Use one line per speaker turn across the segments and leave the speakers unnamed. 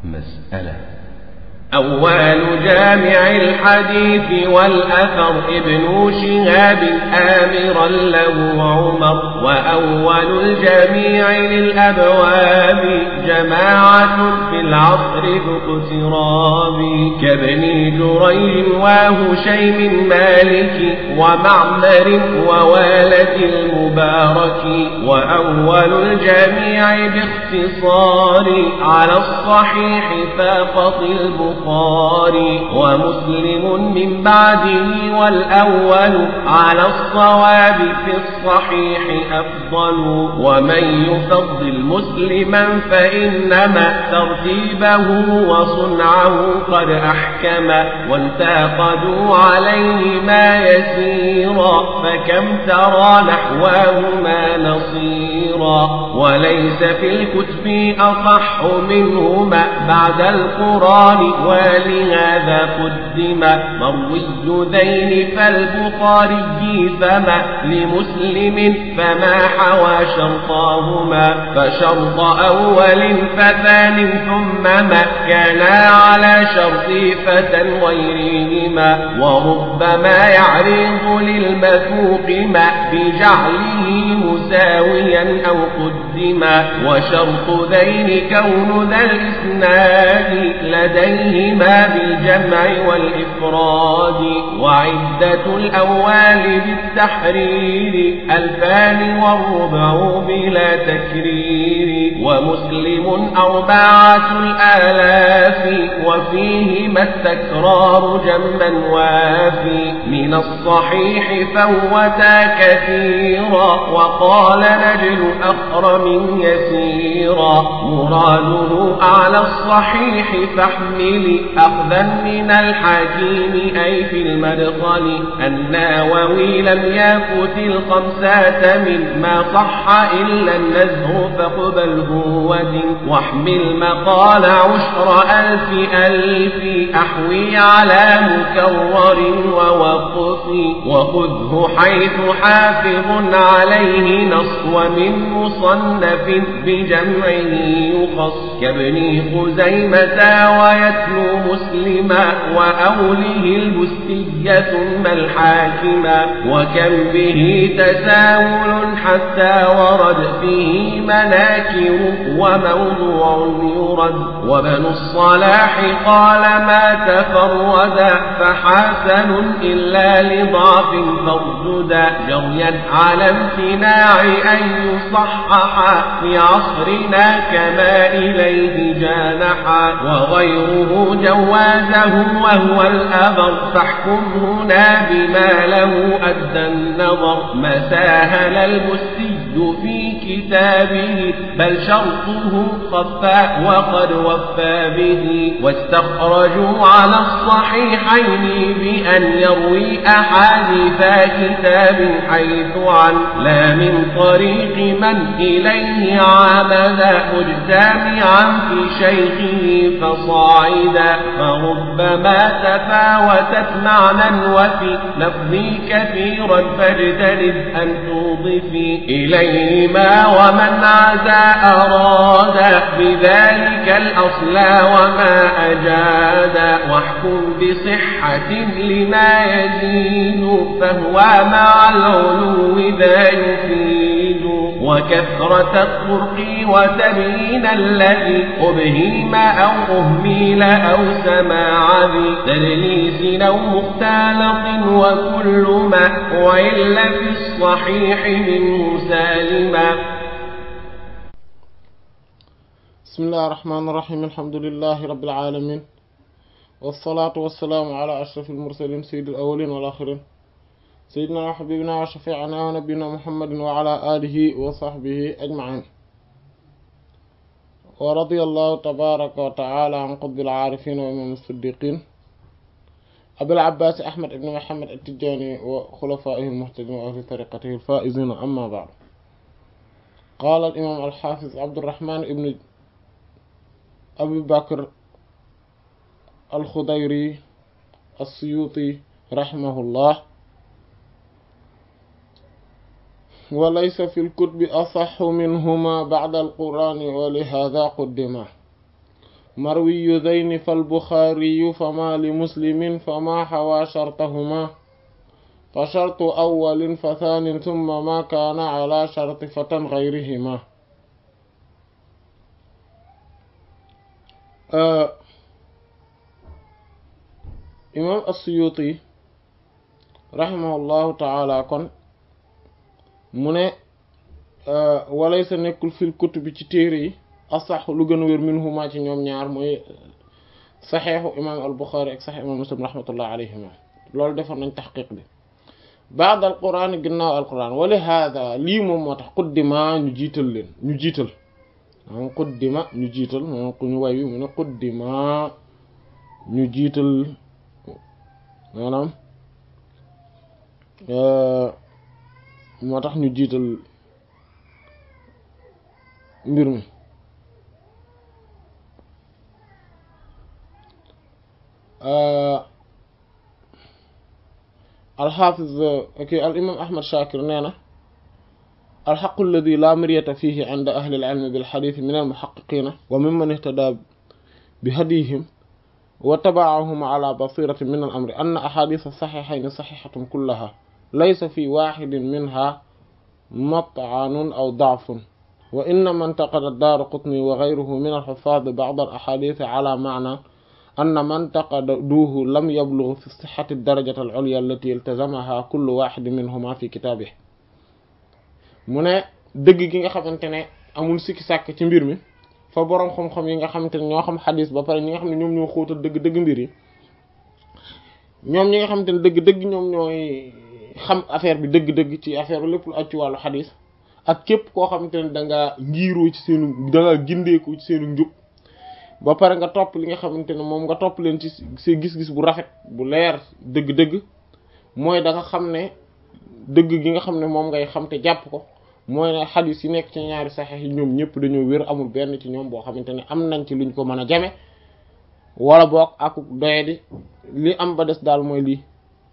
مسألة
أول جامع الحديث والأثر ابن شهاب آمرا له عمر وأول الجميع للأبواب جماعة في العصر ذو اقتراب كابن جريج وهشيم مالك ومعمر ووالد المبارك وأول الجميع باختصار على الصحيح فاقط البخاري البخاري ومسلم من بعده والأول على الصواب في الصحيح أفضل ومن يفضل مسلما فإنما ترتيبه وصنعه قد أحكم وانتقدوا عليه ما يسيرا فكم ترى نحواهما نصيرا وليس في الكتب أصح منهما بعد القرآن ولهذا قدم مروي ذين فالبخاري فما لمسلم فما حوى شرطاهما فشرط أول فثان ثم ما كانا على شرط فتى غيرهما وربما يعرض للمثوق ما بجعله مساويا أو قدما وشرط ذين كون ذا الإسناد لديهما بالجمع والإفراد وعدة الأول بالتحرير ألفان والربع بلا تكرير ومسلم أربعة الآلاف وفيهما التكرار جما وافي من الصحيح فوتا كثيرا وقال نجل أخرم يسيرا مراده أعلى الصحيح فاحمل أخذا من الحكيم أي في المدخل الناوي لم يفت الخمسة مما صح إلا النزه فاقبله ودن واحمل مقال عشر ألف ألف أحوي على مكرر ووقف وخذه حيث حافظ عليه نص ومن مصنف بجمعه يخص كابن خزيمة ويتلو مسلما وأوله البستية ثم الحاكما وكم به تساهل حتى ورد فيه مناكر وموضوع يرد وبن الصلاح قال ما تفردا فحسن إلا لضعف فارجدا جريا على امتناع أن يصحح في عصرنا كما إليه جانحا وغيره جوازه وهو الأبر فاحكم هنا بما له أدى النظر ما ساهل المسي في كتابه بل شرطه خفى وقد وفى به واستخرجوا على الصحيحين بأن يروي أحاديث كتاب حيث عن لا من طريق من إليه عمد مجتمعا في شيخه فصاعدا فربما تفاوتت معنى وفي لفظي كثيرا فاجتنب أن توضفي إليهما ومن عزى أراد بذلك الأصل وما أجاد واحكم بصحة لما يزيد فهو مع العلو ذا يفيد وكثرة الطرق وتبيين الذي أبهيم أو أهميل أو سماع ذي تدليس أو مختلط وكل ما وإلا في الصحيح منه سالما
بسم الله الرحمن الرحيم الحمد لله رب العالمين والصلاة والسلام على أشرف المرسلين سيد الأولين والآخرين سيدنا وحبيبنا وشفيعنا ونبينا محمد وعلى آله وصحبه أجمعين ورضي الله تبارك وتعالى عن قطب العارفين وإمام الصديقين أبي العباس أحمد بن محمد التجاني وخلفائه المهتدين وأهل طريقته الفائزين أما بعد قال الإمام الحافظ عبد الرحمن بن أبي بكر الخضيري السيوطي رحمه الله وليس في الكتب أصح منهما بعد القرآن ولهذا قدما marwiyu zeyni fal buxaariyu fama li muslimin fama xawaa shartahuma fa shartu awwalin fa thaanin thumma ma kaana ala sharti fatan gayrihima imam as-Suyuti rahimahullahu taala kon mu ne walay sa nekkul fil kutubi ci téere yi asax lu gën a wér minhuma ci ñoom ñaar mooy saxeexu imam al-Bukhari ak saxeexu imam Muslim rahmatullah alayhima loolu defoon nañ taxqiq bi baad al quran ginnaaw al quran wali hada lii moom moo tax quddima ñu jiital leen ñu jiital maanaam quddima ñu jiital moom ku ñu way wi mu ne quddima ñu jiital maanaam moo tax ñu jiital mbir mi alxaafiz ok al imam ahmad shakir nee na alxaqu alladi laa miryata fihi inda ahli alilmi bilxadith min almuxaqiqina wa mimman ihtada bi hadihim wa tabaahum ala basiratin min al amri anna ahadith saxiixayni saxiixatun kullaha laysa fi waxidin minha mat'anun aw da'fun wa innama intaqada ad-Daaraqutni wa ghayruhu min al-huffaaz ba'd al-ahaadiith ala ma'na anna man intaqaduuhu lam yablugh fi sihhati ad-darajati al-'ulya allati iltazamaha kullu waahidin minhuma fi kitaabihi mu ne dëgg gi nga xamante ne amul sikki sàkk ci mbir mi fa boroom xam-xam yi nga xamante ne ñoo xam xadis ba pare ñi nga xam ne ñoom ñoo xóotal dëgg-dëgg mbir yi ñoom ñi nga xamante ne dëgg-dëgg ñoom ñooy xam affaire bi dëgg-dëgg ci affaire lépp lu aj ci wàllu xadis ak képp koo xamante ne da nga ngiiroo ci seenu da nga gindeeku ci seenu njub ba pare nga topp li nga xamante ne moom nga topp leen ci sa gis-gis bu rafet bu leer dëgg-dëgg mooy da nga xam ne dëgg gi nga xam ne moom ngay xam te jàpp ko mooy ne xadis yi nekk ci ñaari saxex yi ñoom ñëpp dañoo wér amul benn ci ñoom boo xamante ne am nañ ci luñ ko mën a jame wala boog ak doyadi li am ba des daal mooy lii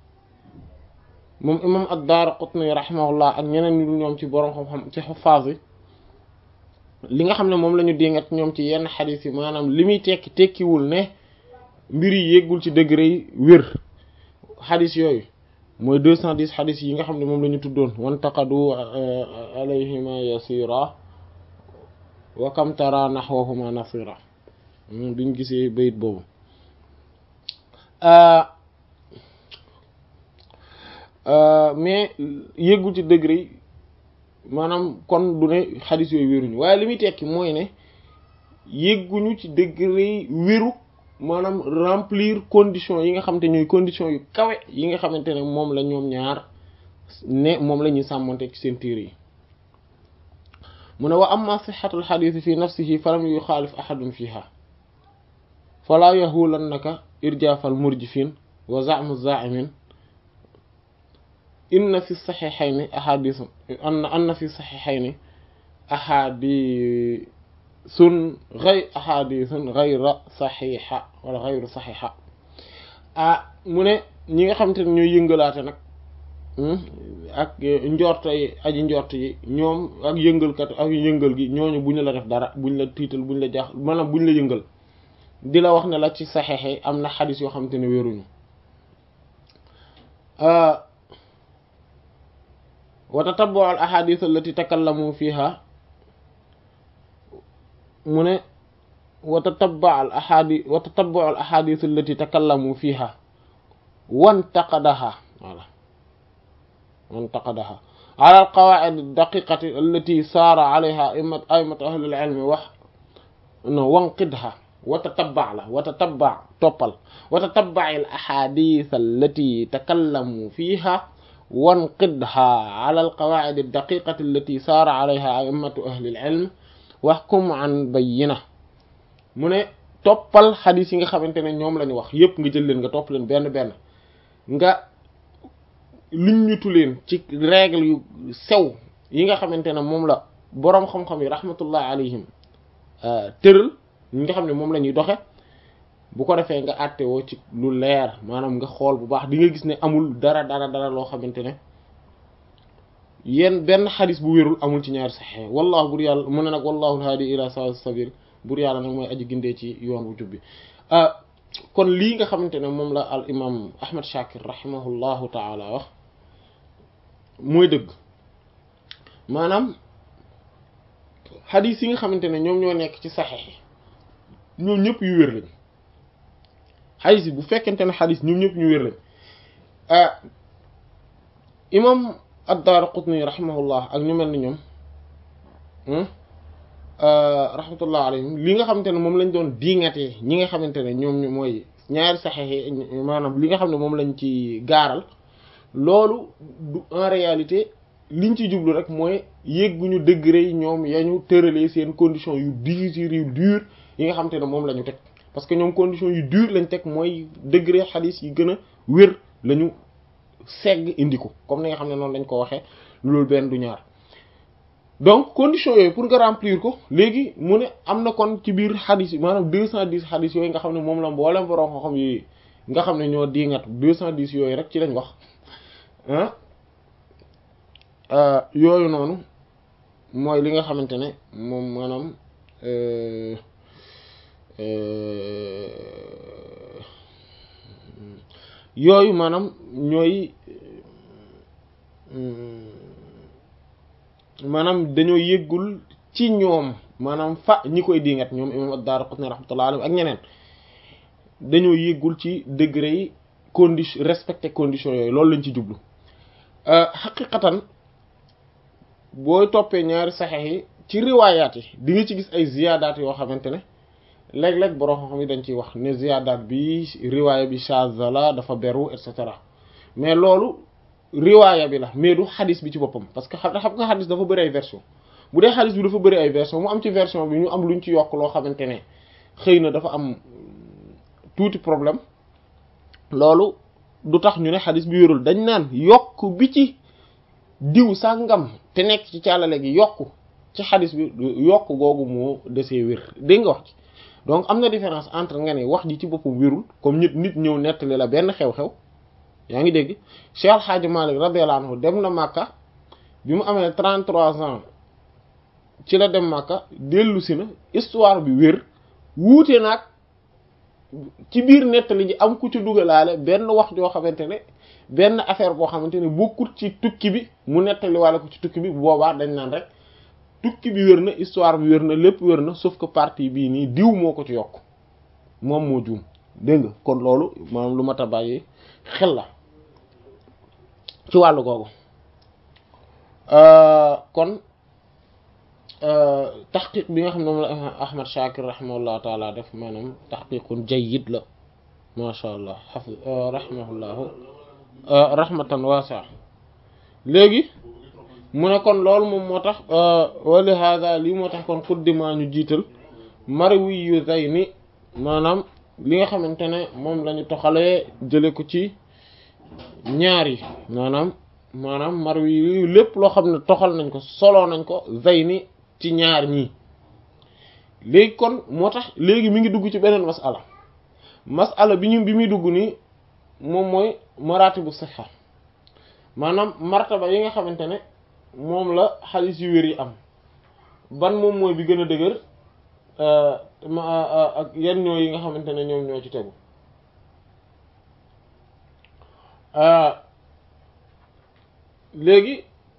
moom imam ad-Daaraqutni rahimahullah ak ñeneen ñu ñoom ci borom xam-xam ci xuffaas yi li nga xam ne moom la ñu dingat ñoom ci yenn xadis yi maanaam li muy tekki tekkiwul ne mbir yi yéggul ci degré yi wér xadis yooyu mooy deux cent dix xadis yi nga xam ne moom la ñu tuddoon wantaqadu alayhima yasira wa kam tara naxwahuma nasira biñ gisee bayit boobu mais yëggul ci degré yi maanaam kon du ne xadis yooyu wéruñu waaye li muy tekki mooy ne yëgguñu ci degré yi wéru maanaam remplir conditions yi nga xamante ñooy conditions yu kawe yi nga xamante ne moom la ñoom ñaar ne moom la ñuy sàmmonte ci seen téere yi mu ne wa amma sixatul xadiisi fi nafsihi falam yuxaalif ahadun fiha falaa yahulannaka irjaafal murjifin wa za'mu zaa'imin inna fi saxiixayni ahadisu anna anna fi saxiixayni ahadi sun gay ahadisun gayra saxiixa wala gayru saxiixa ah mu ne ñi nga xamante ne ñooy yëngalaate nag ak njorto yi aji njort yi ñoom ak yëngalkat ak yëngal gi ñooñu buñ la def dara buñ la tiital buñ la jax maanaam buñ la yëngal di la wax ne la ci saxiix am na xadis yoo xamante ne wéruñu wa tatabbu al ahadith allati takallamu fiha mu ne wa tatabba al ahadi wa tatabbu al ahadith allati takallamu fiha wantaqadaha wala wantaqadaha ala al qawaid al daqiqati allati sara alayha aimat aimat ahli al ilmi wax no wanqidha wa tatabba la wa tatabba toppal wa tatabba al ahadith allati takallamu fiha wanqidha ala al qawaid al daqiqati allati sara alayha aimatu ahli al ilm waxkum an bayyina mu ne toppal xadis yi nga xamante ne ñoom la ñu wax yépp nga jël leen nga topp leen benn benn nga luñ ñutu leen ci règle yu sew yi nga xamante ne moom la boroom xam-xam yi rahmatullah alayhim tëral ñi nga xam ne moom la ñuy doxe bu ko defee nga àttewoo ci lu leer maanaam nga xool bu baax di nga gis ne amul dara dara dara loo xamante ne yéen benn xadis bu wérul amul ci ñaari saxee wallahu bur yàlla mu ne nag wallahu alhaadi ila sawa sabil buur yàlla nag mooy aji gindee ci yoon wu jub bi kon lii nga xamante ne moom la al imam ahmad shakir rahimahullahu taala wax mooy dëgg maanaam xadis yi nga xamante ne ñoom ñoo nekk ci saxex yi ñoom ñëpp yu wér lañ xadis yi bu fekkente ne xadis ñoom ñëpp ñu wér lañ imam ad-Daaraqutni rahimahullah ak ñu mel ni ñoom rahmatullah alayhim li nga xamante ne moom lañ doon diingatee ñi nga xamante ne ñoom mooy ñaari saxex yi maanaam li nga xam ne moom lañ ci gaaral loolu du en réalité liñ ci jublu rek mooy yégguñu degré yi ñoom yañu tëralee seen conditions yu difficiles yu dur yi nga xamante ne moom la ñu teg parce que ñoom conditions yu dur lañ teg mooy degré xadis yi gën a wér lañu segg indi ko comme ni nga xam ne noonu lañ ko waxee loolu benn du ñaar donc conditions yooyu pour nga remplir ko léegi mu ne am na kon ci biir xadis yi maanaam deux cent dix xadis yooyu nga xam ne moom la mboolem borom xam-xam yi nga xam ne ñoo diingat deux cent dix yooyu rek ci lañ wax ah yooyu noonu mooy li nga xamante ne moom maanaam yooyu maanaam ñooy maanaam dañoo yëggul ci ñoom maanaam fa ñi koy dingat ñoom imam ad-Daraqutni rahmatullahi alayhi ak ñeneen dañoo yëggul ci degré yi condition respecté conditions yooyu loolu lañ ci jublu xaqiqatan booy toppee ñaari saxex yi ci riwaayaat yi di nga ci gis ay ziyaadaat yoo xamante ne léeg-léeg borom xam yi dañ ciy wax ne ziyaadaat bi riwaaya bi shaaza la dafa beru et cetera mais loolu riwaaya bi la mais du xadis bi ci boppam parce que xam nga xadis dafa bëri ay version bu dee xadis bi dafa bëri ay version mu am ci version bi ñu am luñ ci yokk loo xamante ne xëy na dafa am tuuti problème loolu du tax ñu ne xadis bi wérul dañ naan yokk bi ci diw sàngam te nekk ci càllale gi yokk ci xadis bi yokk googu moo desee wér dégg nga wax ci donc am na différence entre nga ne wax ji ci boppam wérul comme nit nit ñëw nettali la benn xew-xew yaa ngi dégg Cheikh Al Hadj Malick radiyallahu anhu dem na Makka bi mu amee 33 ans ci la dem Makka dellu si na histoire bi wér wuute nag ci biir nettali ji am ku ci dugalaale benn wax joo xamante ne benn affaire boo xamante ne bokkut ci tukki bi mu nettali wala ko ci tukki bi bu boobaa dañ naan rek tukki bi wér na histoire bi wér na lépp wér na sauf que partie bii nii diw moo ko ci yokk moom moo juum dégg nga kon loolu maanaam lu mat a bàyyi xel la ci wàllu googu kon taxqiq bi nga xam ne moom la Ahmad Shakir rahimahullahu taala def maanaam taxqiqun jayyid la masha allah xafi rahimahullahu rahmatan waasi'a léegi mu ne kon loolu moom moo tax wali hada lii moo tax kon xuddima ñu jiital marwi yu zayni maanaam li nga xamante ne moom lañu toxalee jële ko ci ñaar yi maanaam maanaam marwi yi lépp loo xam ne toxal nañ ko soloo nañ ko zayni ci ñaar ñii léegi kon moo tax léegi mi ngi dugg ci beneen masala masala bi ñu bi muy dugg nii moom mooy maratibu sihha maanaam martaba yi nga xamante ne moom la xaalis yu wér yi am ban moom mooy bi gën a dëgër ak yan ñoo yi nga xamante ne ñoom ñoo ci tegu léegi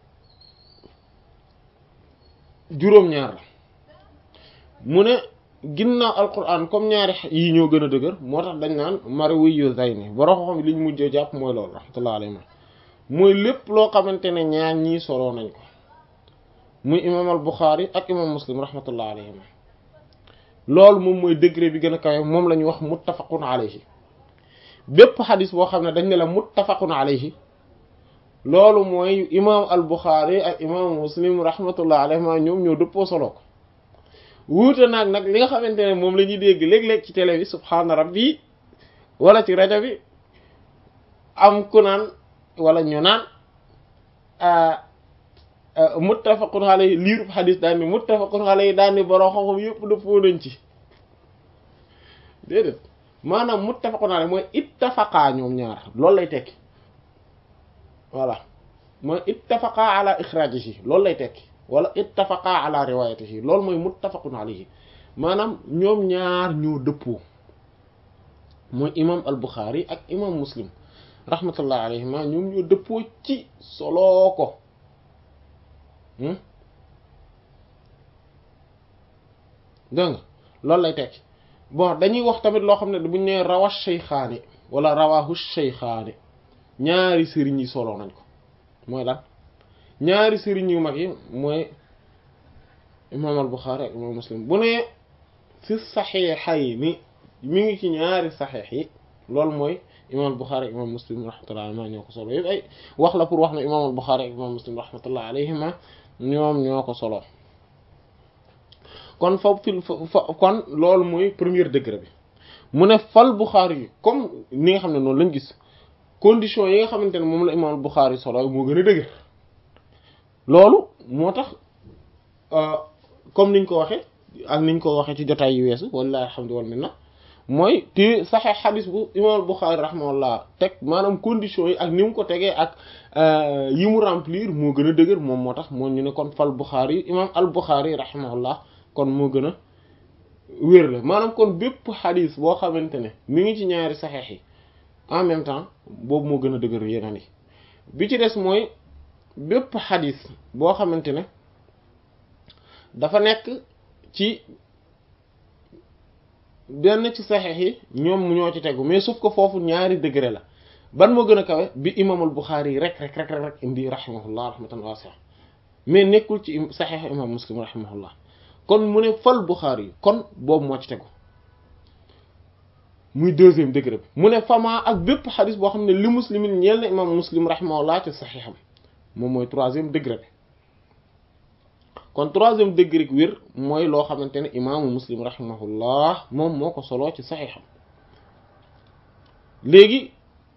juróom-ñaar la mu ne ginnaaw alquran comme ñaari yi ñoo gën a dëgër moo tax dañ naan marwi yu zayni borom xam li ñu mujjee jàpp mooy loolu rahmatullah alayhi mooy lépp loo xamante ne ñaar ñii soloo nañ ko muy imam al Bukhari ak imam muslim rahmatullah alayhim loolu moom mooy degré bi gën a kawe moom la ñuy wax muttafaqun alayhi bépp xadis boo xam ne dañ ne la muttafaqun alayhi loolu mooy imam al Bukhari ak imam muslim rahmatullah alayhim ñoom ñoo dëppoo solo ko wuute naag nag li nga xamante ne moom la ñuy dégg léeg-léeg ci télé bi subhaana rabbi wala ci rajo bi am ku naan wala ñu naan muttafaqun alayhi liirub xadis daan ni muttafaqun alayhi daan ni borom xam-xam yëpp dëppoo nañ ci déedéet maanaam muttafaqun alayhi mooy ittafaqaa ñoom ñaar loolu lay tekki voilà mooy ittafaqaa ala ixraajihi loolu lay tekki wala ittafaqaa ala riwaayatihi loolu mooy muttafaqun alayhi maanaam ñoom ñaar ñoo dëppoo mooy imam al Bukhari ak imam Muslim rahmatullah alayhima ñoom ñoo dëppoo ci soloo ko dégg nga loolu lay tekki bon dañuy wax tamit loo xam ne buñ nee rawa shaykhaani wala rawahu shaykhaani ñaari sëriñ yi soloo nañ ko mooy lan ñaari sëriñ yu mag yi mooy imam al Bukhari ak imam Muslim bu ne fi saxiixayni mi ngi ci ñaari saxiix yi loolu mooy imam al Bukhari ak imam Muslim rahmatullah alayhima ñoo ko solo yëpp ay wax la pour wax ne imam al Bukhari ak imam Muslim rahmatullah alayhima ñoom ñoo ko solo kon fa fi fa kon loolu mooy premier degré bi mu ne fal Bukhari yi comme ni nga xam ne noonu lañ gis condition yi nga xamante ne moom la imam al Bukhari solo moo gën a dëgër loolu moo tax comme niñ ko waxee ak niñ ko waxee ci jotaay yu weesu wallahi alhamdu wal minna mooy te saxee xadis bu imam al Bukhari rahimahullah teg maanaam condition yi ak ni mu ko tegee ak yi mu remplir moo gën a dëgër moom moo tax moo ñu ne kon fal Bukhari yi imam al Bukhari rahimahullah kon moo gën a wér la maanaam kon bépp xadis boo xamante ne mi ngi ci ñaari saxeex yi en même temps boobu moo gën a dëgër yeneen yi bi ci des mooy bépp xadis boo xamante ne dafa nekk ci benn ci saxeex yi ñoom ñoo ci tegu mais sauf que foofu ñaari degré la ban moo gën a kawe bi imaamul Buxaari yi rek rek rek rek indi rahimahullah rahmatan wasi'a mais nekkul ci saxeex imam Muslim rahimahullah kon mu ne fal Buxaari yi kon boobu moo ci tegu muy deuxième degré bi mu ne fama ak bépp xadis boo xam ne li muslimin ñeel na imam Muslim rahimahullah ci saxeexam moom mooy troisième degré bi kon troisième degré bi wér mooy loo xamante ne imaamu muslim rahimahullah moom moo ko soloo ci saxiixam léegi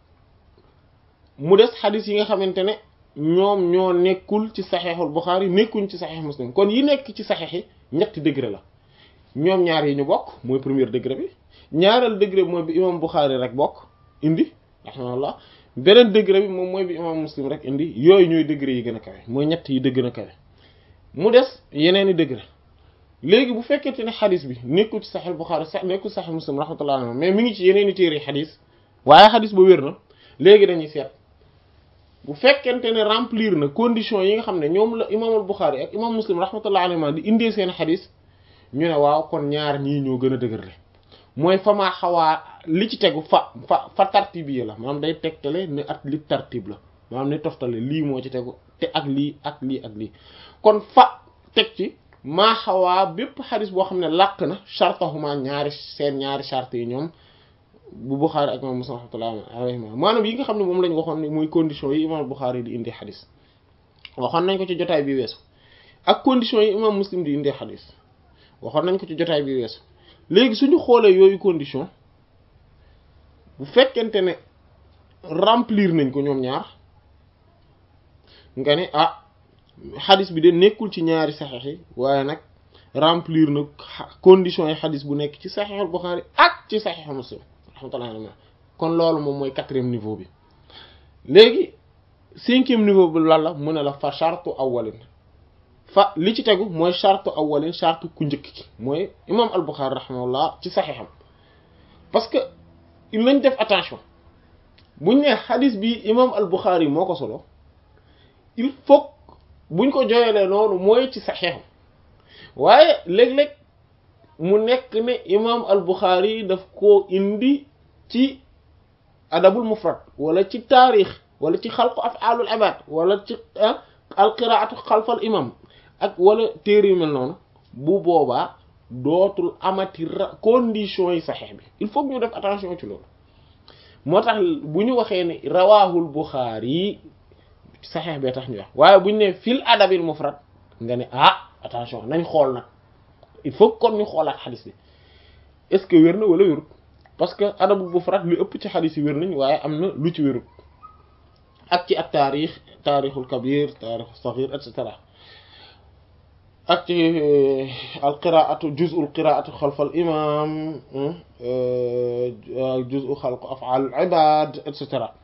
mu des xadis yi nga xamante ne ñoom ñoo nekkul ci saxiixul Buxaari nekkuñ ci saxiix muslim kon yi nekk ci saxiix yi ñetti degré la ñoom ñaar yi ñu bokk mooy premier degré bi ñaareel degré bi mooy bi imam Buxaari rek bokk indi rahimahullah beneen degré bi moom mooy bi imam muslim rek indi yooyu ñooy degré yi gën a kawe mooy ñett yi dëgg gën a kawe mu des yeneen i degré léegi bu fekkente ne xadis bi nekkul ci saxel Buxaari sax nekkul ci saxel muslim rahmatullah alayhi mais mi ngi ci yeneen i téere xadis waaye xadis ba wér na léegi dañuy seet bu fekkente ne remplir na condition yi nga xam ne ñoom la imaamul Buxaari ak imam muslim rahmatullah alayhi di indee seen xadis ñu ne waaw kon ñaar ñii ñoo gën a dëgër le mooy fa maa xawaa li ci tegu fa fa fa tartib yi la maanaam day tegtale ne at li tartib la maanaam ne toftale lii moo ci tegu te ak lii ak lii ak lii kon fa teg ci maa xawaa bépp xadis boo xam ne làq na chartahuma ñaari seen ñaari charte yi ñoom bu Buxaari ak imam Muslim rahmatullah alayhima maanaam yi nga xam ne moom lañ waxoon ne mooy condition yi imam Buxaari di indi xadis waxoon nañ ko ci jotaay bi weesu ak condition yi imam Muslim di indi xadis waxoon nañ ko ci jotaay bi weesu léegi suñu xoolee yooyu condition bu fekkente ne remplir nañ ko ñoom ñaar nga ne ah xadis bi de nekkul ci ñaari saxeex yi waaye nag remplir na condition yi xadis bu nekk ci saxeexul Buxaari ak ci saxeexu Muslim rahmatullah alayhi kon loolu moom mooy quatrième niveau bi léegi cinquième niveau bi lan la mu ne la fa chartu awwalin fa li ci tegu mooy chartu awwalin chartu ku njëkk ki mooy imam al-Bukhari rahimahullah ci saxiixam parce que il nañ def attention buñ ne xadis bi imam al-Bukhari moo ko solo il faut buñ ko jooyalee noonu mooy ci saxiixam waaye léeg-léeg mu nekk ne imam al-Bukhari daf koo indi ci adabul mufrad wala ci taarix wala ci xalqu af'alul ibad wala ci al-qiraatu xalfal imam ak wala téere yu mel noonu bu boobaa dootul amati condition yi saxeex bi il faut que ñu def attention ci loolu moo tax bu ñu waxee ne rawaahul Buxaari yi saxeex bee tax ñu wax waaye bu ñu ne fil adabil mufrad nga ne ah attention nañ xool nag il faut kon ñu xoolaat xadis bi est-ce que wér na wala wérut parce que adabul mufrad lu ëpp ci xadis yi wér nañ waaye am na lu ci wérut ak ci ak taarix taarixul kabir taarixul saghir et cetera ak ci alqiraatu juz'ul qiraatu xalfal imam juz'u xalq af'al ibad et cetera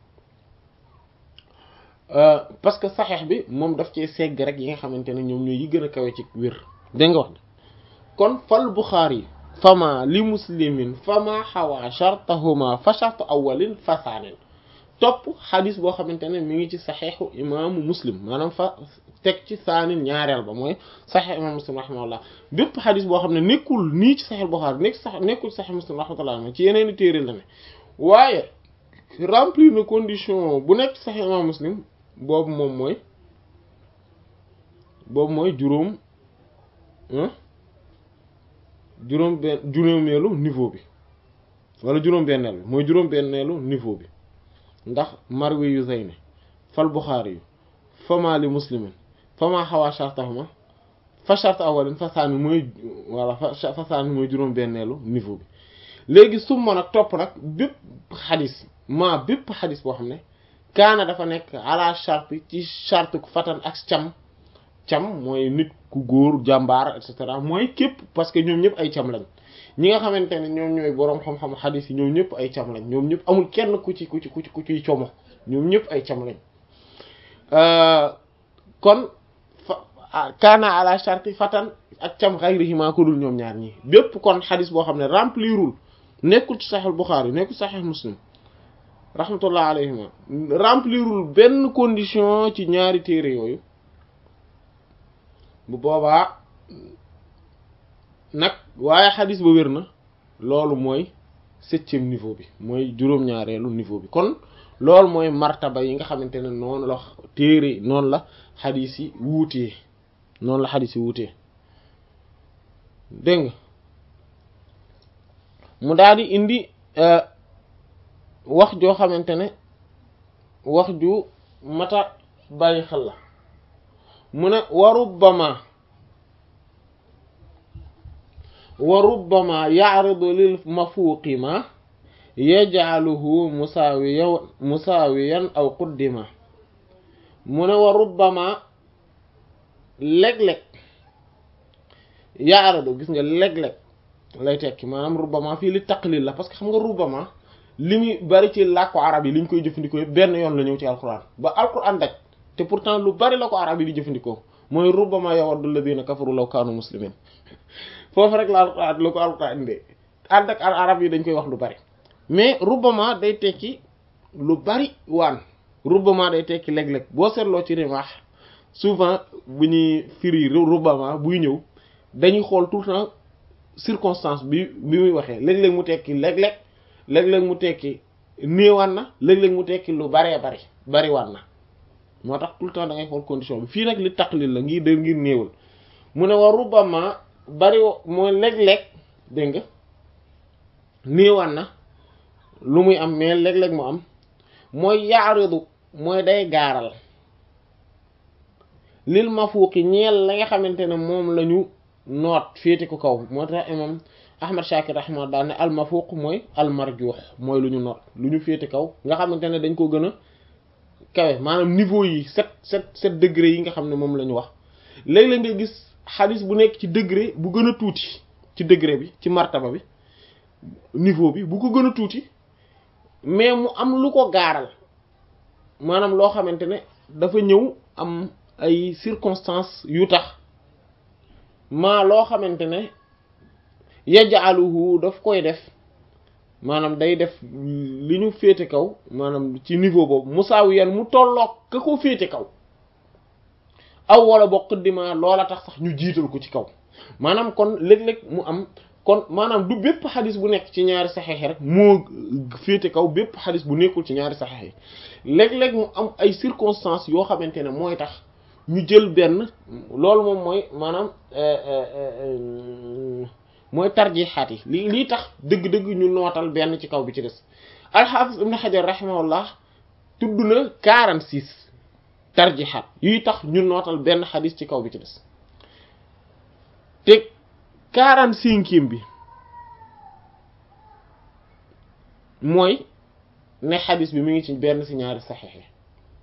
parce que saxeex bi moom daf cee segg rek yi nga xamante ne ñoom ñooy yi gën a kawe ci wér dégg nga wax kon fal Buxaari fama li muslimin fama xawa shartahuma fa shartu awalin fa saanin topp xadis boo xamante ne mi ngi ci saxeexu imaamu muslim maanaam fa teg ci saanin ñaareel ba mooy saxeex imaamu muslim rahimahullah bépp xadis boo xam ne nekkul nii ci saxeex Buxaari nekk sax nekkul ci saxeex muslim rahmatullah ci yeneeni téere la ne waaye remplir na condition bu nekk ci saxeex imaamu muslim boobu moom mooy boobu mooy juróom juróom benn juróomeelu niveau bi wala juróom benneel bi mooy juróom benneelu niveau bi ndax marwi yu zayni fal buxaari yu fama li muslimin fama xawaa shartahuma fa shart awalin fa saani mooy wala fa saani mooy juróom benneelu niveau bi léegi summa nag topp nag bépp xadis maa bépp xadis boo xam ne kaana dafa nekk ala shart ci shart ku fatan ak cam cam mooy nit ku góor jàmbaar et cetera mooy képp parce que ñoom ñëpp ay cam lañ ñi nga xamante ne ñoom ñooy boroom xam-xam xadis yi ñoom ñëpp ay cam lañ ñoom ñëpp amul kenn ku ci ku ci ku ci ku ciy como ñoom ñëpp ay cam lañ kon fa kaana ala sharti fatan ak cam xayrihima ko dul ñoom ñaar ñi bépp kon xadis boo xam ne remplirul nekkul ci Sahih Bukhari nekkul Sahih Muslim rahmatullah alayhima remplirul benn condition ci ñaari téere yooyu bu boobaa nag waaye xadis ba wér na loolu mooy septième niveau bi mooy juróom-ñaareelu niveau bi kon loolu mooy martaba yi nga xamante ne noonu la téere noonu la xadis yi wuutee noonu la xadis yi wuutee dégg nga mu daal di indi wax joo xamante ne wax ju mata bàyyi xel la mu ne wa rubbama wa rubbama yaaridu lil mafuuqi ma yajcaluhu musaawiyan musaawiyan aw quddima mu ne wa rubbama léeg-léeg yaaridu gis nga léeg-léeg lay tekki maanaam rubbama fii li taqlil la parce que xam nga rubbama li muy bari ci làkku arab yi li ñu koy jëfandikoo yëpp benn yoon la ñëw ci alquran ba alquran daj te pourtant lu bari la ko arab yi di jëfandikoo mooy rubbama yawaddu alladhina kafaru law kaanu muslimin foofu rek la alquran la ko alquran indee ànd ak arab yi dañ koy wax lu bari mais rubbama day tekki lu bari waan rubbama day tekki léeg-léeg boo seetloo ci rimaax souvent bu ñuy firi rubbama buy ñëw dañuy xool tout le temps circonstance bi bi muy waxee léeg-léeg mu tekki léeg-léeg léeg-léeg mu tekki néewaan na léeg-léeg mu tekki lu baree bari bari waan na moo tax tout le temps da ngay xool condition bi fii nag li taqlil la ngir de ngir néewal mu ne wa rubbama bari mooy léeg-léeg dégg nga néewaan na lu muy am mais léeg-léeg mu am mooy yaaridu mooy day gaaral lil mafuuqi ñeel la nga xamante ne moom la ñu noot féete ko kaw moo tax imam ahmad shakir rahma daal ne al mafuuq mooy al marjuux mooy lu ñu noot lu ñu féete kaw nga xamante ne dañ ko gën a kawe maanaam niveau yi sept sept sept degré yi nga xam ne moom la ñu wax léeg-léeg nga gis xadis bu nekk ci degré bu gën a tuuti ci degré bi ci martaba bi niveau bi bu ko gën a tuuti mais mu am lu ko gaaral maanaam loo xamante ne dafa ñëw am ay circonstances yu tax maa loo xamante ne yaj'aluhu daf koy def maanaam day def li ñu féete kaw maanaam ci niveau boobu musaawiyan mu tolloog ka ko féete kaw aw wala bokk dima loola tax sax ñu jiital ko ci kaw maanaam kon léeg-léeg mu am kon maanaam du bépp xadis bu nekk ci ñaari saxeex rek moo féete kaw bépp xadis bu nekkul ci ñaari saxeex yi léeg-léeg mu am ay circonstances yoo xamante ne mooy tax ñu jël benn loolu moom mooy maanaam mooy tarjixaat yi li lii tax dëgg-dëgg ñu nootal benn ci kaw bi ci des alxaafis ibn xajar rahimahullah tudd na 46 tarjixaat yuy tax ñu nootal benn xadis ci kaw bi ci des te 45e bi mooy ne xadis bi mi ngi ci benn ci ñaari saxiix yi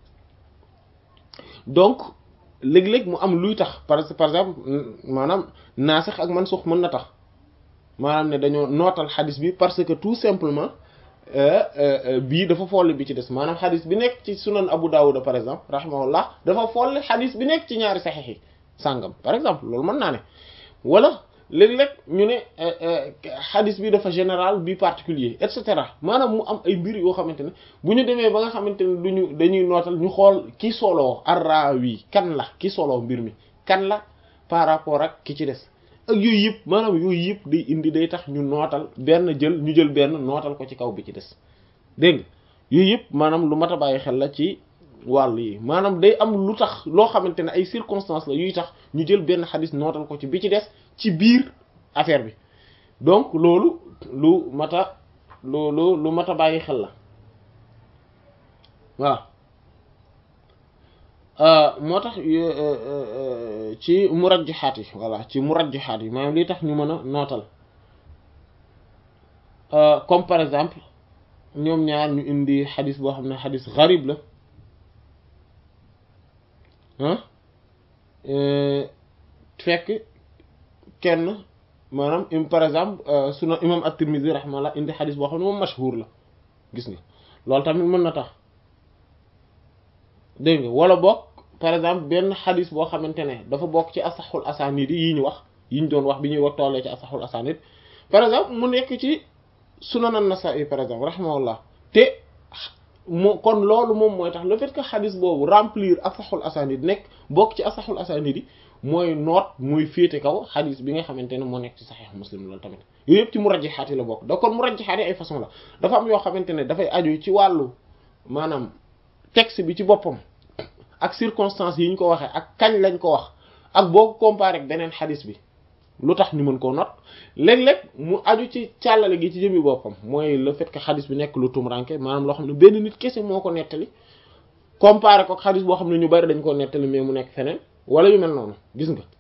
donc léeg-léeg mu am luy tax par par exemple maanaam naasix ak mansux mën na tax maanaam ne dañoo nootal xadis bi parce que tout simplement bii dafa folli bi ci des maanaam xadis bi nekk ci sunan Abu Dawud par exemple rahimahullah dafa folli xadis bi nekk ci ñaari saxiix yi sàngam par exemple loolu mën naa ne wala léeg-léeg ñu ne xadis bi dafa général bi particulier et cetera maanaam mu am ay mbir yoo xamante ne bu ñu demee ba nga xamante ne duñu dañuy nootal ñu xool ki soloo arrawi kan la ki soloo mbir mi kan la par rapport ak ki ci des ak yooyu yëpp maanaam yooyu yëpp day indi day tax ñu nootal benn jël ñu jël benn nootal ko ci kaw bi ci des dégg nga yooyu yëpp maanaam lu mat a bàyyi xel la ci wàll yi maanaam day am lu tax loo xamante ne ay circonstances la yuy tax ñu jël benn xadis nootal ko ci bi ci des ci biir affaire bi donc loolu lu mat a loolu lu mat a bàyyi xel la voilà moo tax ci murajjihaat yi voilà ci murajjihaat yi maanaam li tax ñu mën a nootal comme par exemple ñoom ñaar ñu indi xadis boo xam ne xadis gharib la ah fekk kenn maanaam par exemple suna imam at-Tirmidhi rahimahullah indi xadis boo xam ne moom mashhur la gis nga loolu tamit mën na tax dégg nga wala bokk par exemple benn xadis boo xamante ne dafa bokk ci asaxul asanid yi ñu wax yi ñu doon wax bi ñuy wax tollee ci asaxul asanid par exemple mu nekk ci sunan an-Nasa'i par exemple rahimahullah te mu kon loolu moom mooy tax le fait que xadis boobu remplir asaxul asanid nekk bokk ci asaxul asanid yi mooy noot muy féete kaw xadis bi nga xamante ne moo nekk ci saxiix muslim loolu tamit yooyu yëpp ci murajjihaat yi la bokk da kon murajjihaat yi ay façon la dafa am yoo xamante ne dafay aju ci wàllu maanaam texte bi ci boppam ak circonstances yi ñu ko waxee ak kañ lañ ko wax ak boo ko comparé ak beneen xadis bi lu tax ñu mën koo not léeg-léeg mu aju ci càllale gi ci jëmmi boppam mooy le fait que xadis bi nekk lu tumranke maanaam loo xam ne benn nit kese moo ko nettali comparé ko xadis boo xam ne ñu bari dañ koo nettali mais mu nekk feneen wala yu mel noonu gis nga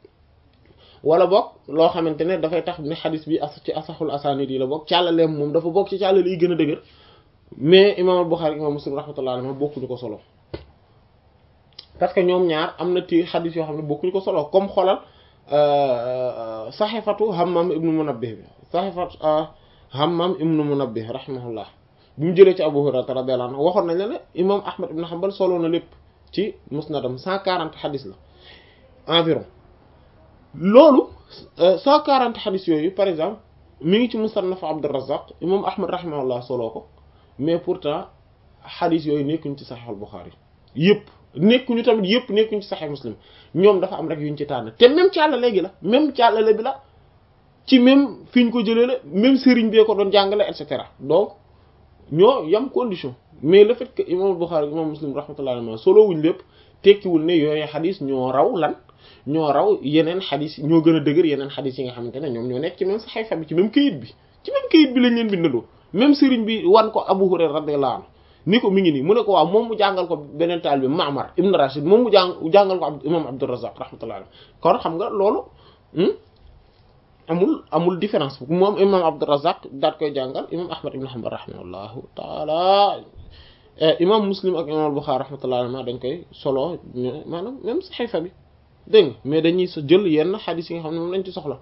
wala boog loo xamante ne dafay tax ne xadis bi as ci asaxul asanid yi la bokk càllaleem moom dafa bokk ci càllale yi gën a dëgër mais imam al-Bukhari imam Muslim rahmatullah alayhi bokkuñu ko solo parce que ñoom ñaar am na ti xadis yoo xam ne bokkuñu ko solo comme xoolal saxifatu Hammam ibnu Munabbih bi saxifatu Hammam ibnu Munabbih rahimahullah bi mu jëlee ci Abu Hurayra radiyallahu anhu waxoon nañ la ne imam Ahmad ibn Hanbal solo na lépp ci musnadam cent quarante xadis la environ loolu cent quarante xadis yooyu par exemple mi ngi ci musannaf Abdurrazzaq imam Ahmad rahimahullah solo ko mais pourtant xadis yooyu nekkuñ ci Sahih al-Bukhari yëpp nekkuñu tamit yëpp nekkuñu ci Sahih Muslim ñoom dafa am rek yuñ ci tànn te même càlla léegi la même càllale bi la ci même fi ñu ko jëlee la même sëriñ bee ko doon jàngale et cetera donc ñoo yam condition mais le fait que imam Bukhari imam Muslim rahmatullahi alayhi solo wuñ lépp tekkiwul ne yooyu xadis ñoo raw lan ñoo raw yeneen xadis ñoo gën a dëgër yeneen xadis yi nga xamante ne ñoom ñoo nekk ci même saxiifa bi ci même kayit bi ci même kayit bi lañ leen bindandoo même sëriñ bi wan ko Abu Hurayra radiyallahu anhu ni ko mi ngi nii mu ne ko waaw moom mu jàngal ko beneen taal bi Ma'mar ibn Rashid moom mu jàng jàngal ko imam Abdurrazzaq rahmatullahi alayhi kon xam nga loolu amul amul différence moom imam Abdurrazzaq daat koy jàngal imam Ahmad ibn Hanbal rahimahullahu taala imam Muslim ak imam Bukhari rahmatullahi alayhi dañ koy solo maanaam même saxiifa bi dégg nga mais dañuy sa jël yenn xadis yi nga xam ne moom lañ ci soxla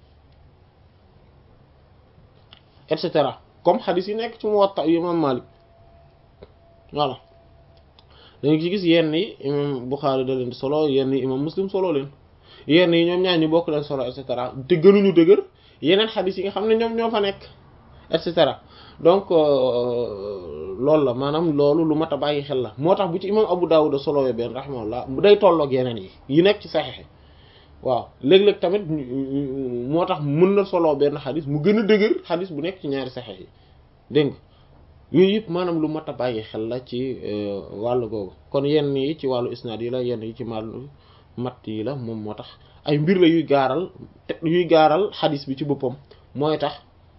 et cetera comme xadis yi nekk ci Muwatta imam Malik voilà dañu ci gis yenn yi imam Bukhari da leen di solo yenn yi imam Muslim solo leen yenn yi ñoom ñaar ñu bokk leen solo et cetera te gënuñu dëgër yeneen xadis yi nga xam ne ñoom ñoo fa nekk et cetera donc loolu la maanaam loolu lu mat a bàyyi xel la moo tax bu ci imam Abu Dawud solowee benn rahimahullah mu day tolloog yeneen yi yi nekk ci saxiix waaw léeg-léeg tamit moo tax mën na soloo benn xadis mu gën a dëgër xadis bu nekk ci ñaari saxiix yi dégg nga yooyu yëpp maanaam lu mat a bàyyi xel la ci wàllu googu kon yenn yi ci wàllu isnaad yi la yenn yi ci wàllu mat yi la moom moo tax ay mbir la yuy gaaral te yuy gaaral xadis bi ci boppam mooy tax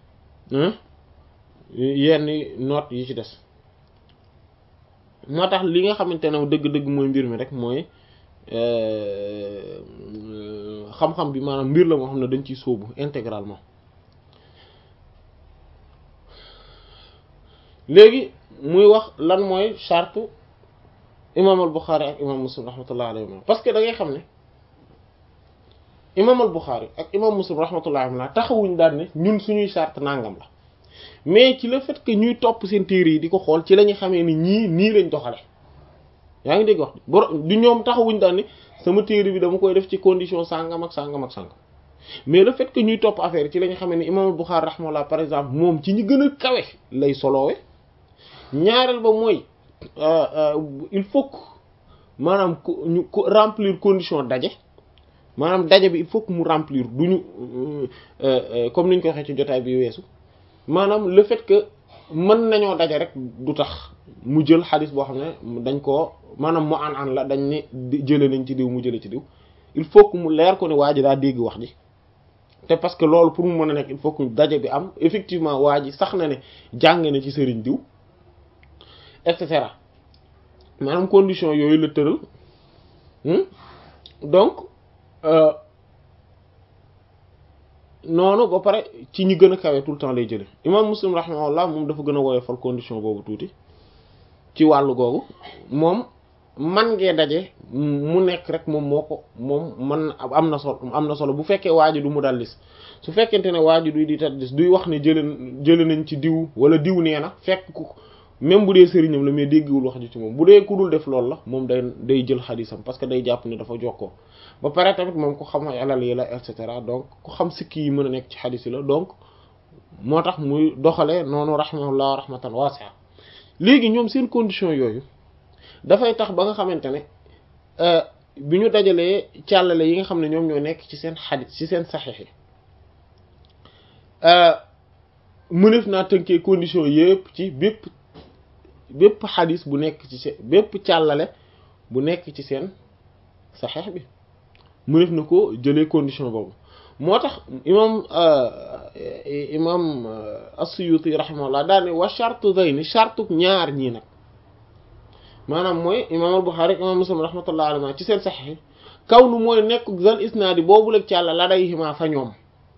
yenn noot yi ci des moo tax li nga xamante ne dëgg-dëgg mooy mbir mi rek mooy xam-xam bi maanaam mbir la moo xam ne dañ ciy sóobu intégralement léegi muy wax lan mooy charte imam al Bukhari ak imam Muslim rahmatullah alayhi parce que da ngay xam ne imam al Bukhari ak imam Muslim rahmatullah alayhi taxawuñ daan ne ñun suñuy charte nangam la mais ci le fait que ñuy topp seen téere yi di ko xool ci la ñu xamee ni ñii nii lañ doxale yaa ngi dégg wax du ñoom taxawuñ daan ne sama téere bi dama koy def ci condition sàngam ak sàngam ak sàngam mais le fait que ñuy topp affaire ci la ñu xamee ni imam Bukhari rahimahullah par exemple moom ci ñi gën a kawe lay soloowe ñaareel ba mooy il faut que maanaam ñu remplir condition daje maanaam daje bi il faut que mu remplir du ñu comme ni ñu ko waxee ci jotaay bi weesu maanaam le fait que mën nañoo daje rek du tax mu jël xadis boo xam ne dañ koo maanaam mu an an la dañ ne jële nañ ci diw mu jële ci diw il faut que mu leer ko ne waa ji daa dégg wax ji te parce que loolu pour mu mën a nekk il faut que daje bi am effectivement waa ji sax na ne jàng na ci sëriñ diw et cetera maanaam condition yooyu la tëral donc noonu ba pare ci ñi gën a kawe tout le temps lay jële imam muslim rahimahullah moom dafa gën a woyofal condition boobu tuuti ci wàllu googu moom man ngee daje mu nekk rek moom moo ko moom man am na solo am na solo bu fekkee waa ji du mu dallis su fekkente ne waa ji duy di tadlis duy wax ne jële jële nañ ci diw wala diw nee na fekk ku même bu dee sëriñam la mais déggiwul wax ji ci moom bu dee ku dul def loolu la moom day day jël xadisam parce que day jàpp ne dafa jokkoo ba pare tamit moom ku xam alal yi la et cetera donc ku xam sikki yi mën a nekk ci xadis yi la donc moo tax muy doxalee noonu rahimahullah rahmatan wasi'a léegi ñoom seen condition yooyu dafay tax ba nga xamante ne bi ñu dajalee càllale yi nga xam ne ñoom ñoo nekk ci seen xadis ci seen saxiix yi mënef naa tënkee condition yëpp ci bépp bépp xadis bu nekk ci seen bépp càllale bu nekk ci seen saxeex bi mënef na ko jëlee condition boobu moo tax imam imam as-Suyuti rahimahullah daal ne wa shartu zayni shartu ñaar ñii nag maanaam mooy imam al-Bukhari imam Muslim rahmatullah alayhi ci seen saxeex kaw nu mooy nekk zal isnaadi boobu la càlla la day ximaa fa ñoom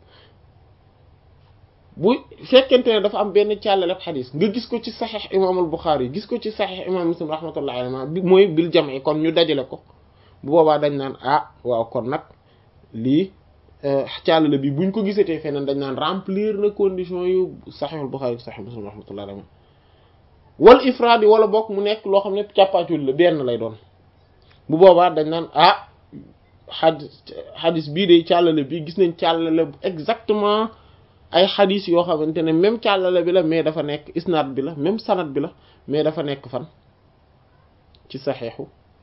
bu fekkente ne dafa am benn càllaleb xadis nga gis ko ci saxiix imam al Buxaari gis ko ci saxiix imam Muslim rahmatullahi alayhi bi mooy bil jam'i kon ñu dajale ko bu boobaa dañ naan ah waaw kon nag lii càllale bi buñ ko gisatee feneen dañ naan remplir na condition yu saxiix al Buxaari saxiix Muslim rahmatullahi alayhi wal ifraad yi wala bokk mu nekk loo xam ne càppaacul la benn lay doon bu boobaa dañ naan ah xadis xadis bii de càllale bi gis nañ càllale exactement ay xadis yoo xamante ne même càllale bi la mais dafa nekk isnaad bi la même sanad bi la mais dafa nekk fan ci saxeexu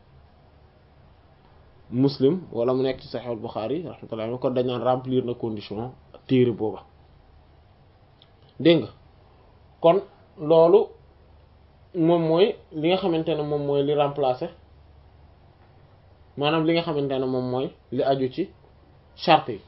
muslim wala mu nekk ci saxeexul Buxaari rahmatullah kon dañ naan remplir na condition téere booba dégg nga kon loolu moom mooy li nga xamante ne moom mooy li remplacer maanaam li nga xamante ne moom mooy li aju ci charte yi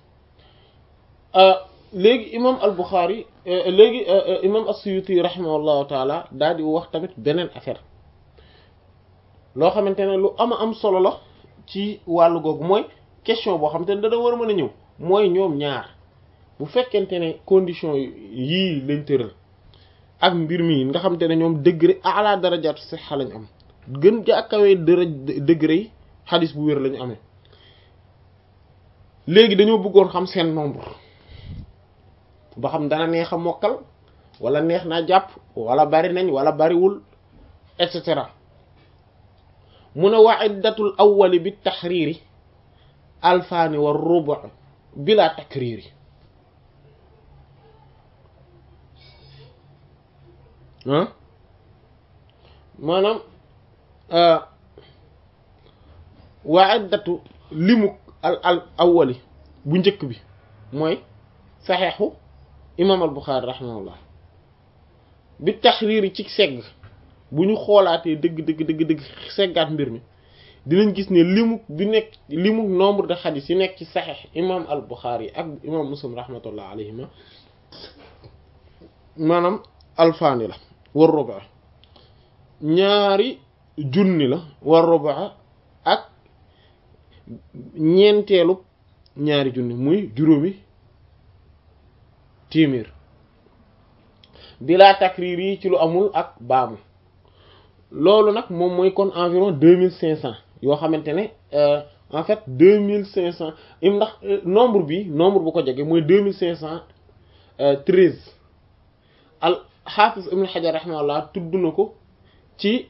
léegi imam al Bukhari léegi imam as-Suyuti rahimahullahu taala daal di wax tamit beneen affaire loo xamante ne lu ama am solo la ci wàllu googu mooy question boo xamante ne dana war a mën a ñëw mooy ñoom ñaar bu fekkente ne condition yii lañ tëral ak mbir mi nga xamante ne ñoom degré ala darajaatu sihha lañ am gën jàkkawee dara degré yi xadis bu wér lañu amee léegi dañoo bëggoon xam seen nombre ba xam dana neex a mokkal wala neex naa jàpp wala bari nañ wala bariwul et cetera mu ne wa iddatul awwali bi taxriiri alfaani wa rubu bila takriiri ah maanaam wa iddatu limu al al awwali bu njëkk bi mooy saxeexu imaam al Buxaari rahimahullah bi taxriiri ci segg bu ñu xoolaatee dëgg dëgg dëgg dëgg seggaat mbir mi dinañ gis ne limu bi nekk limu nombre de xadis yi nekk ci saxeex imaam al Buxaari ak imaam Muslim rahmatullah alayhima maanaam alfaani la war ruba ñaari junni la war ruba ak ñeenteelu ñaari junni muy juróomi téeméer bilaa takriir yi ci lu amul ak baamu loolu nag moom mooy kon environ deux mille cinq cents yoo xamante ne en fait deux mille cinq cents im ndax nombre bi nombre bu ko jege mooy deux mille cinq cent treize al xaafis ibn xajar rahimahullah tudd na ko ci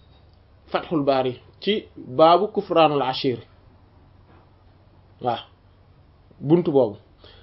fathul baari ci baabu kufraanul ashir waaw buntu boobu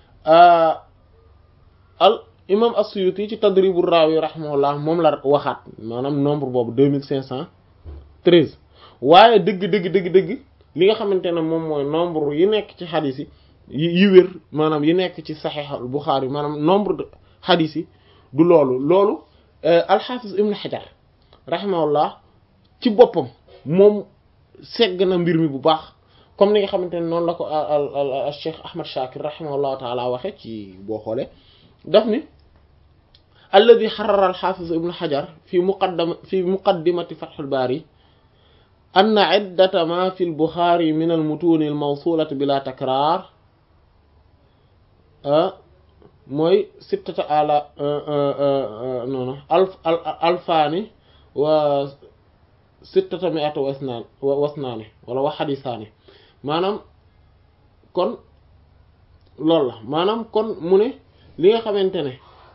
al imam as-Suyuti ci Tadribur Rawi rahimahullah moom la waxaat maanaam nombre boobu deux mille cinq cent treize waaye dëgg dëgg dëgg dëgg li nga xamante ne moom mooy nombre yi nekk ci xadis yi yi wér maanaam yi nekk ci Sahih al-Bukhari maanaam nombre de xadis yi du loolu loolu al-Hafiz Ibn Hajar rahimahullah ci boppam moom segg na mbir mi bu baax comme ni nga xamante ne noonu la ko al Cheikh Ahmad Shakir rahimahullahu taala waxe ci boo xoolee daf ni alladi xarara al-Hafiz Ibn Hajar fi muqaddama fi muqaddimati Fath al-Bari anna iddata ma fi al-Bukhari min al-mutun al-mawsulati bila takrar mooy sittata ala noonu alf alfaani wa sittata mi'ata wa isnaan wa wasnaani wala wa xadisaani maanaam kon loolu la maanaam kon mu ne li nga xamante ne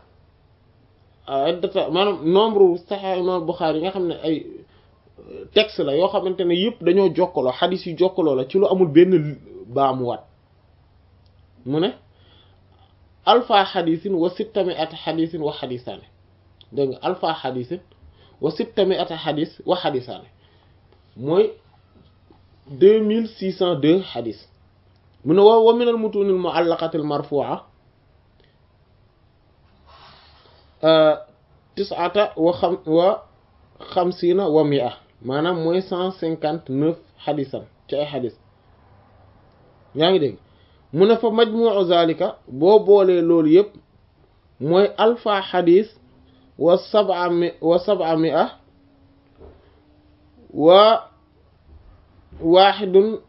iddata maanaam nombre Sahih Imam Bukhari yi nga xam ne ay texte la yoo xamante ne yëpp dañoo jokkaloo xadis yu jokkaloo la ci lu amul benn baamuwaat mu ne alfa xadisin wa sittami ata xadisin wa xadisaane dégg nga alfa xadisin wa sittami ata xadis wa xadisaane mooy deux mille six cent deux xadis mu ne wa wa min al mutun al muallaqat al marfu'a tis'ata wa xam wa xamsiina wa mi'a maanaam mooy cent cinquante neuf xadisam ci ay xadis yaa ngi dégg mu ne fa majmu'u zalika boo boolee loolu yëpp mooy alfa xadis wa sab'a mi wa sab'a mi'a wa waaxidun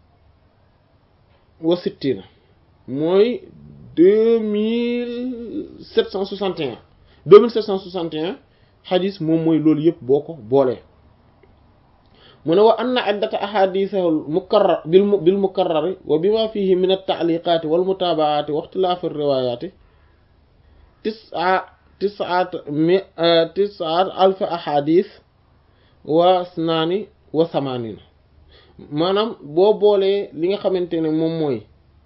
wa sittina mooy deux mille sept cent soixante et un deux mille sept cent soixante et un xadis moom mooy loolu yëpp boo ko boolee mu ne wa anna iddata ahadisahu mukarrar bil bil mukarrari wa bima fihi min at-ta'liqati wal mutabaati wa ikhtilafi riwayati tis'a tis'at mi tis'at alf ahadis wa snaani wa samanina maanaam boo boolee li nga xamante ne moom mooy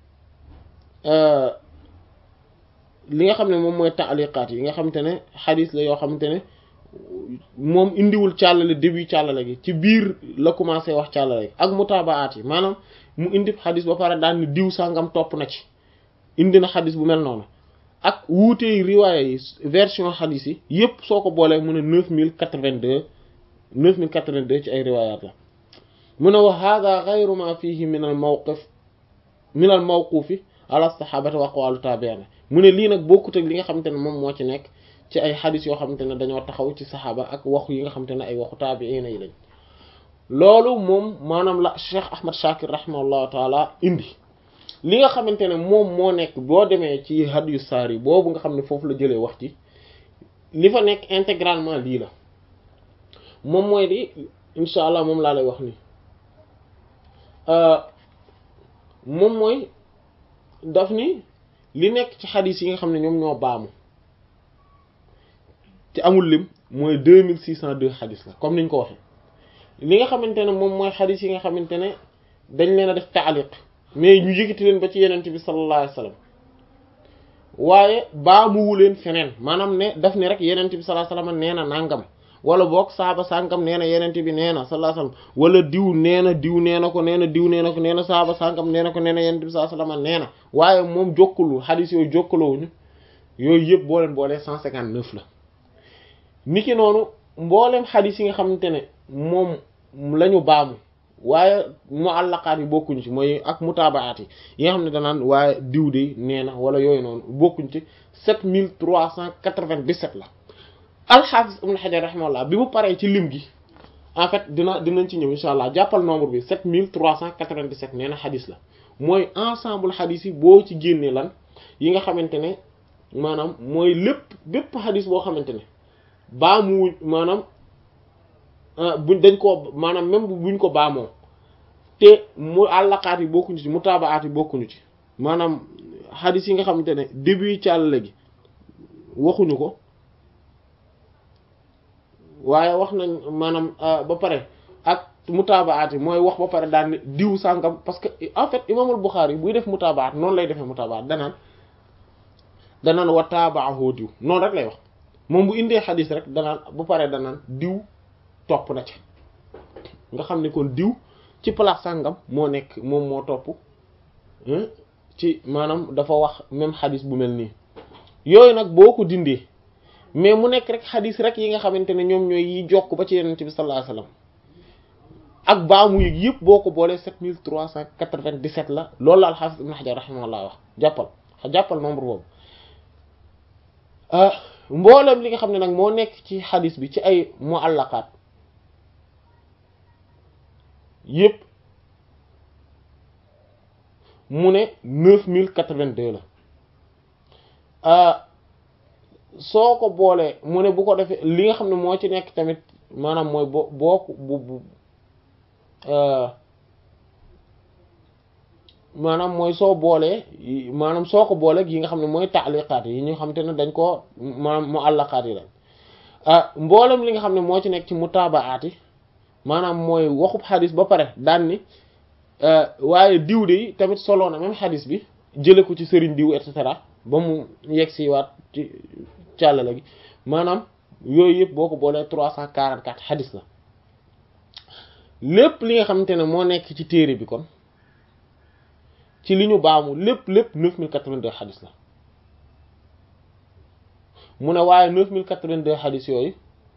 li nga xam ne moom mooy taaliqaat yi nga xamante ne xadis la yoo xamante ne moom indiwul càllale début càllale gi ci biir la commencé wax càllale gi ak mutaabaat yi maanaam mu indi xadis ba pare daan ni diw sangam topp na ci indi na xadis bu mel noonu ak wuutee riwaaya yi version xadis yi yépp soo ko boolee mu ne neuf mille quatre-vingt-deux neuf mille quatre-vingt-deux ci ay riwaayaat la mu ne wa hada gayru ma fihi min al mawqif min al mawqufi ala sahabati wa aqwalu tabi'ina mu ne lii nag bokkut ak li nga xamante ne moom moo ci nekk ci ay xadis yoo xamante ne dañoo taxaw ci saxaaba ak waxu yi nga xamante ne ay waxu taabiina yi lañ loolu moom maanaam la Cheikh Ahmad Shakir rahimahullahu taala indi li nga xamante ne moom moo nekk boo demee ci hadyu saari boobu nga xam ne foofu la jëlee wax ci li fa nekk intégralement lii la moom mooy di incha allah moom laa lay wax nii moom mooy daf ni li nekk ci xadis yi nga xam ne ñoom ñoo baamu te amul lim mooy deux mille six cent deux xadis la comme niñ ko waxee li nga xamante ne moom mooy xadis yi nga xamante ne dañ leen a def taaliq mais ñu yëkkati leen ba ci yenent bi sallallahu alayhi wasallam waaye baamuwu leen feneen maanaam ne daf ne rek yenent bi sallallahu alayhi wasallam nee na nangam wala boog saaba sàngam nee na yenent bi nee na sallallahu alayhi wasallam wala diw nee na diw nee na ko nee na diw nee na ko nee na saaba sàngam nee na ko nee na yenent bi sallallahu alayhi wasallam nee na waaye moom jokkalul xadis yooyu jokkalowuñu yooyu yëpp boo leen boolee cent cinquante neuf la niki noonu mboolem xadis yi nga xamante ne moom lañu baamu waaye muallaqaat yi bokkuñ ci mooy ak mutaabaat yi yi nga xam ne danaan waaye diw de nee na wala yooyu noonu bokkuñ ci sept mille trois cent quatre-vingt-dix-sept la alxaafis ibn Hajar rahimahullah bi mu paree ci lim gi en fait dina dinañ ci ñëw insha allah jàppal nombre bi sept mille trois cent quatre-vingt-dix-sept nee na xadis la mooy ensemble xadis yi boo ci génnee lan yi nga xamante ne maanaam mooy lépp bépp xadis boo xamante ne baamu maanaam buñ dañ koo maanaam même buñ ko baamoo te mu àllaqaat yi bokkuñu ci mutaabaat yi bokkuñu ci maanaam xadis yi nga xamante ne début càllale gi waxuñu ko waaye wax nañ maanaam ba pare ak mutaabaat yi mooy wax ba pare daan ne diw sàngam parce que en fait imaamul Buxaari buy def mutaabaat noonu lay defee mutaabaat danaan danaan wa taabaahu diw noonu rek lay wax moom bu indee xadis rek danaan bu paree danaan diw topp na ci nga xam ne kon diw ci place sàngam moo nekk moom moo topp ci maanaam dafa wax même xadis bu mel nii yooyu nag boo ko dindee mais mu nekk rek xadis rek yi nga xamante ne ñoom ñooy yi jokk ba ci yonent bi sallallahu alayhi wasallam ak baamu yëg yëpp boo ko boolee sept mille trois cent quatre-vingt-dix-sept la loolu la al-Hafiz Ibn Hajar rahimahullah wax jàppal jàppal nombre boobu mboolem li nga xam ne nag moo nekk ci xadis bi ci ay muallaqaat yëpp mu ne neuf mille quatre-vingt-deux la soo ko boolee mu ne bu ko defee li nga xam ne moo ci nekk tamit maanaam mooy boo boo bu bu maanaam mooy soo boolee maanaam soo ko boolee yi nga xam ne mooy taaliqaat yi ñu xam te ne dañ koo maanaam mu àllaqaat yi la mboolem li nga xam ne moo ci nekk ci mutaabaat yi maanaam mooy waxub xadis ba pare daan ni waaye diw de tamit solo na même xadis bi jële ko ci sëriñ diw et cetera ba mu yegg si waat ci càllale gi maanaam yooyu yëpp boo ko boolee trois cent quarante quatre xadis la lépp li nga xamante ne moo nekk ci téere bi kon ci li ñu baamu lépp lépp neuf mille quatre-vingt-deux xadis la mu ne waaye neuf mille quatre-vingt-deux xadis yooyu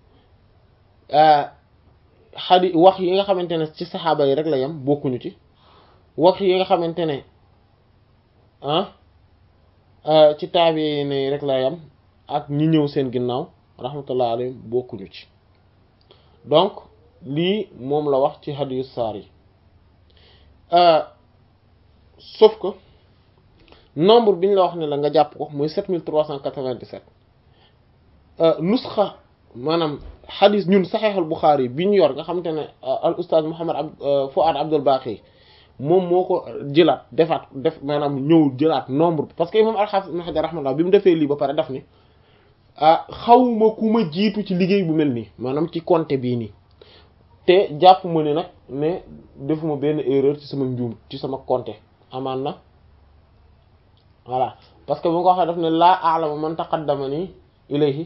xadi wax yi nga xamante ne ci saxaaba yi rek la yem bokkuñu ci wax yi nga xamante ne ah ci taabi ne rek la yem ak ñi ñëw seen ginnaaw rahmatullah alayhim bokkuñu ci donc lii moom la wax ci hadiyu saar yi sauf que nombre bi ñu la wax ne la nga jàpp ko mooy sept mille trois cent quatre-vingt-dix-sept nusxa maanaam xadis ñun saxeexal Buxaari bi ñu yor nga xamante ne al ustaaz Muhammad ab Fuad Abdul Baqi moom moo ko jëlaat defaat def maanaam ñëw jëlaat nombre parce que imam al-Hafiz Ibn Hajar rahmatullah bi mu defee lii ba pare daf ni ah xawma ku ma jiitu ci liggéey bu mel nii maanaam ci compte bii nii te jàpp ma ni nag ne defuma benn erreur ci sama njuum ci sama compte amaan na voilà parce que bu nga ko waxee daf ne laa a'lamu man taqaddamani ilayhi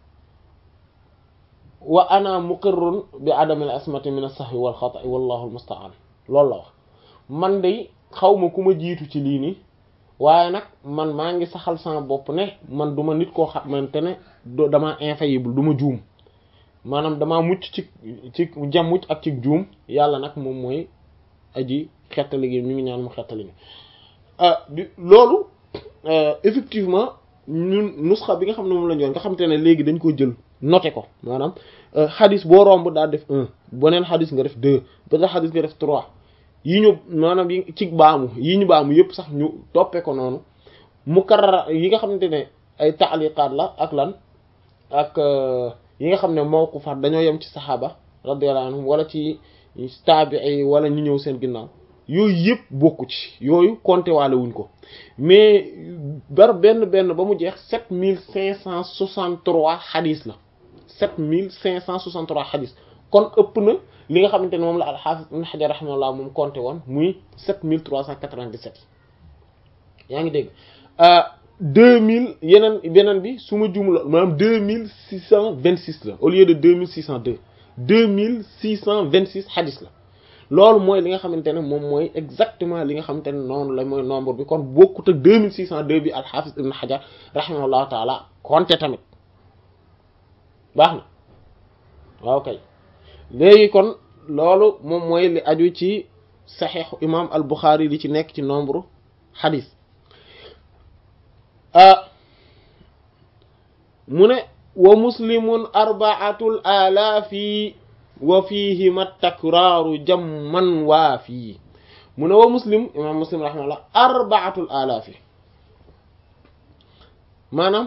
wa ana muqirrun bi adamil asmati min as-sahwi wal xata'i wallahu al-musta'an loolu la wax man de xaw ma ku ma jiitu ci lii nii waaye nag man maa ngi saxal sama bopp ne man duma nit koo xamante ne dama infaillible du ma juum maanaam damaa mucc ci ci jam mucc ak ci juum yàlla nag moom mooy aji xettali gi ñu ngi ñaan mu xettali gi loolu effectivement ñun nusxa bi nga xam ne moom la ñu nga xamante ne léegi dañ ko jël noté ko maanaam xadis boo romb daa def un beneen xadis nga def deux beneen xadis nga def trois yi ñu maanaam yi ci baamu yi ñu baamu yëpp sax ñu toppee ko noonu mukarrar yi nga xamante ne ay taaliqaat la ak lan ak yi nga xam ne mawqufat dañoo yem ci saxaaba radiyallahu anhum wala ci taabi'i wala ñu ñëw seen ginnaaw yooyu yëpp bokku ci yooyu compté waale wuñ ko mais bar benn benn ba mu jeex sept mille cinq cent soixante-trois xadis la sept mille cinq cent soixante-trois xadis kon ëpp na li nga xamante ne moom la al-Hafiz Ibn Hajar rahimahullah moom compté woon muy sept mille trois cent quatre-vingt-dix-sept yaa ngi dégg deux mille yeneen beneen bi su ma juum la maanaam deux mille six cent vingt-six la au lieu de deux mille six cent deux deux mille six cent vingt-six xadis la loolu mooy li nga xamante ne moom mooy exactement li nga xamante ne noonu la mooy nombre bi kon bokkut ak deux mille six cent deux bi al-Hafiz Ibn Hajar rahimahullahu taala compté tamit baax na waaw kay léegi kon loolu moom mooy li aju ci saxiixu imam al Buxaari li ci nekk ci nombre xadis mu ne wa muslimun arbaatul alaafi wa fihima takraaru jamman waafi mu ne wa muslim imam muslim rahimahullah arbaatul alaafi maanaam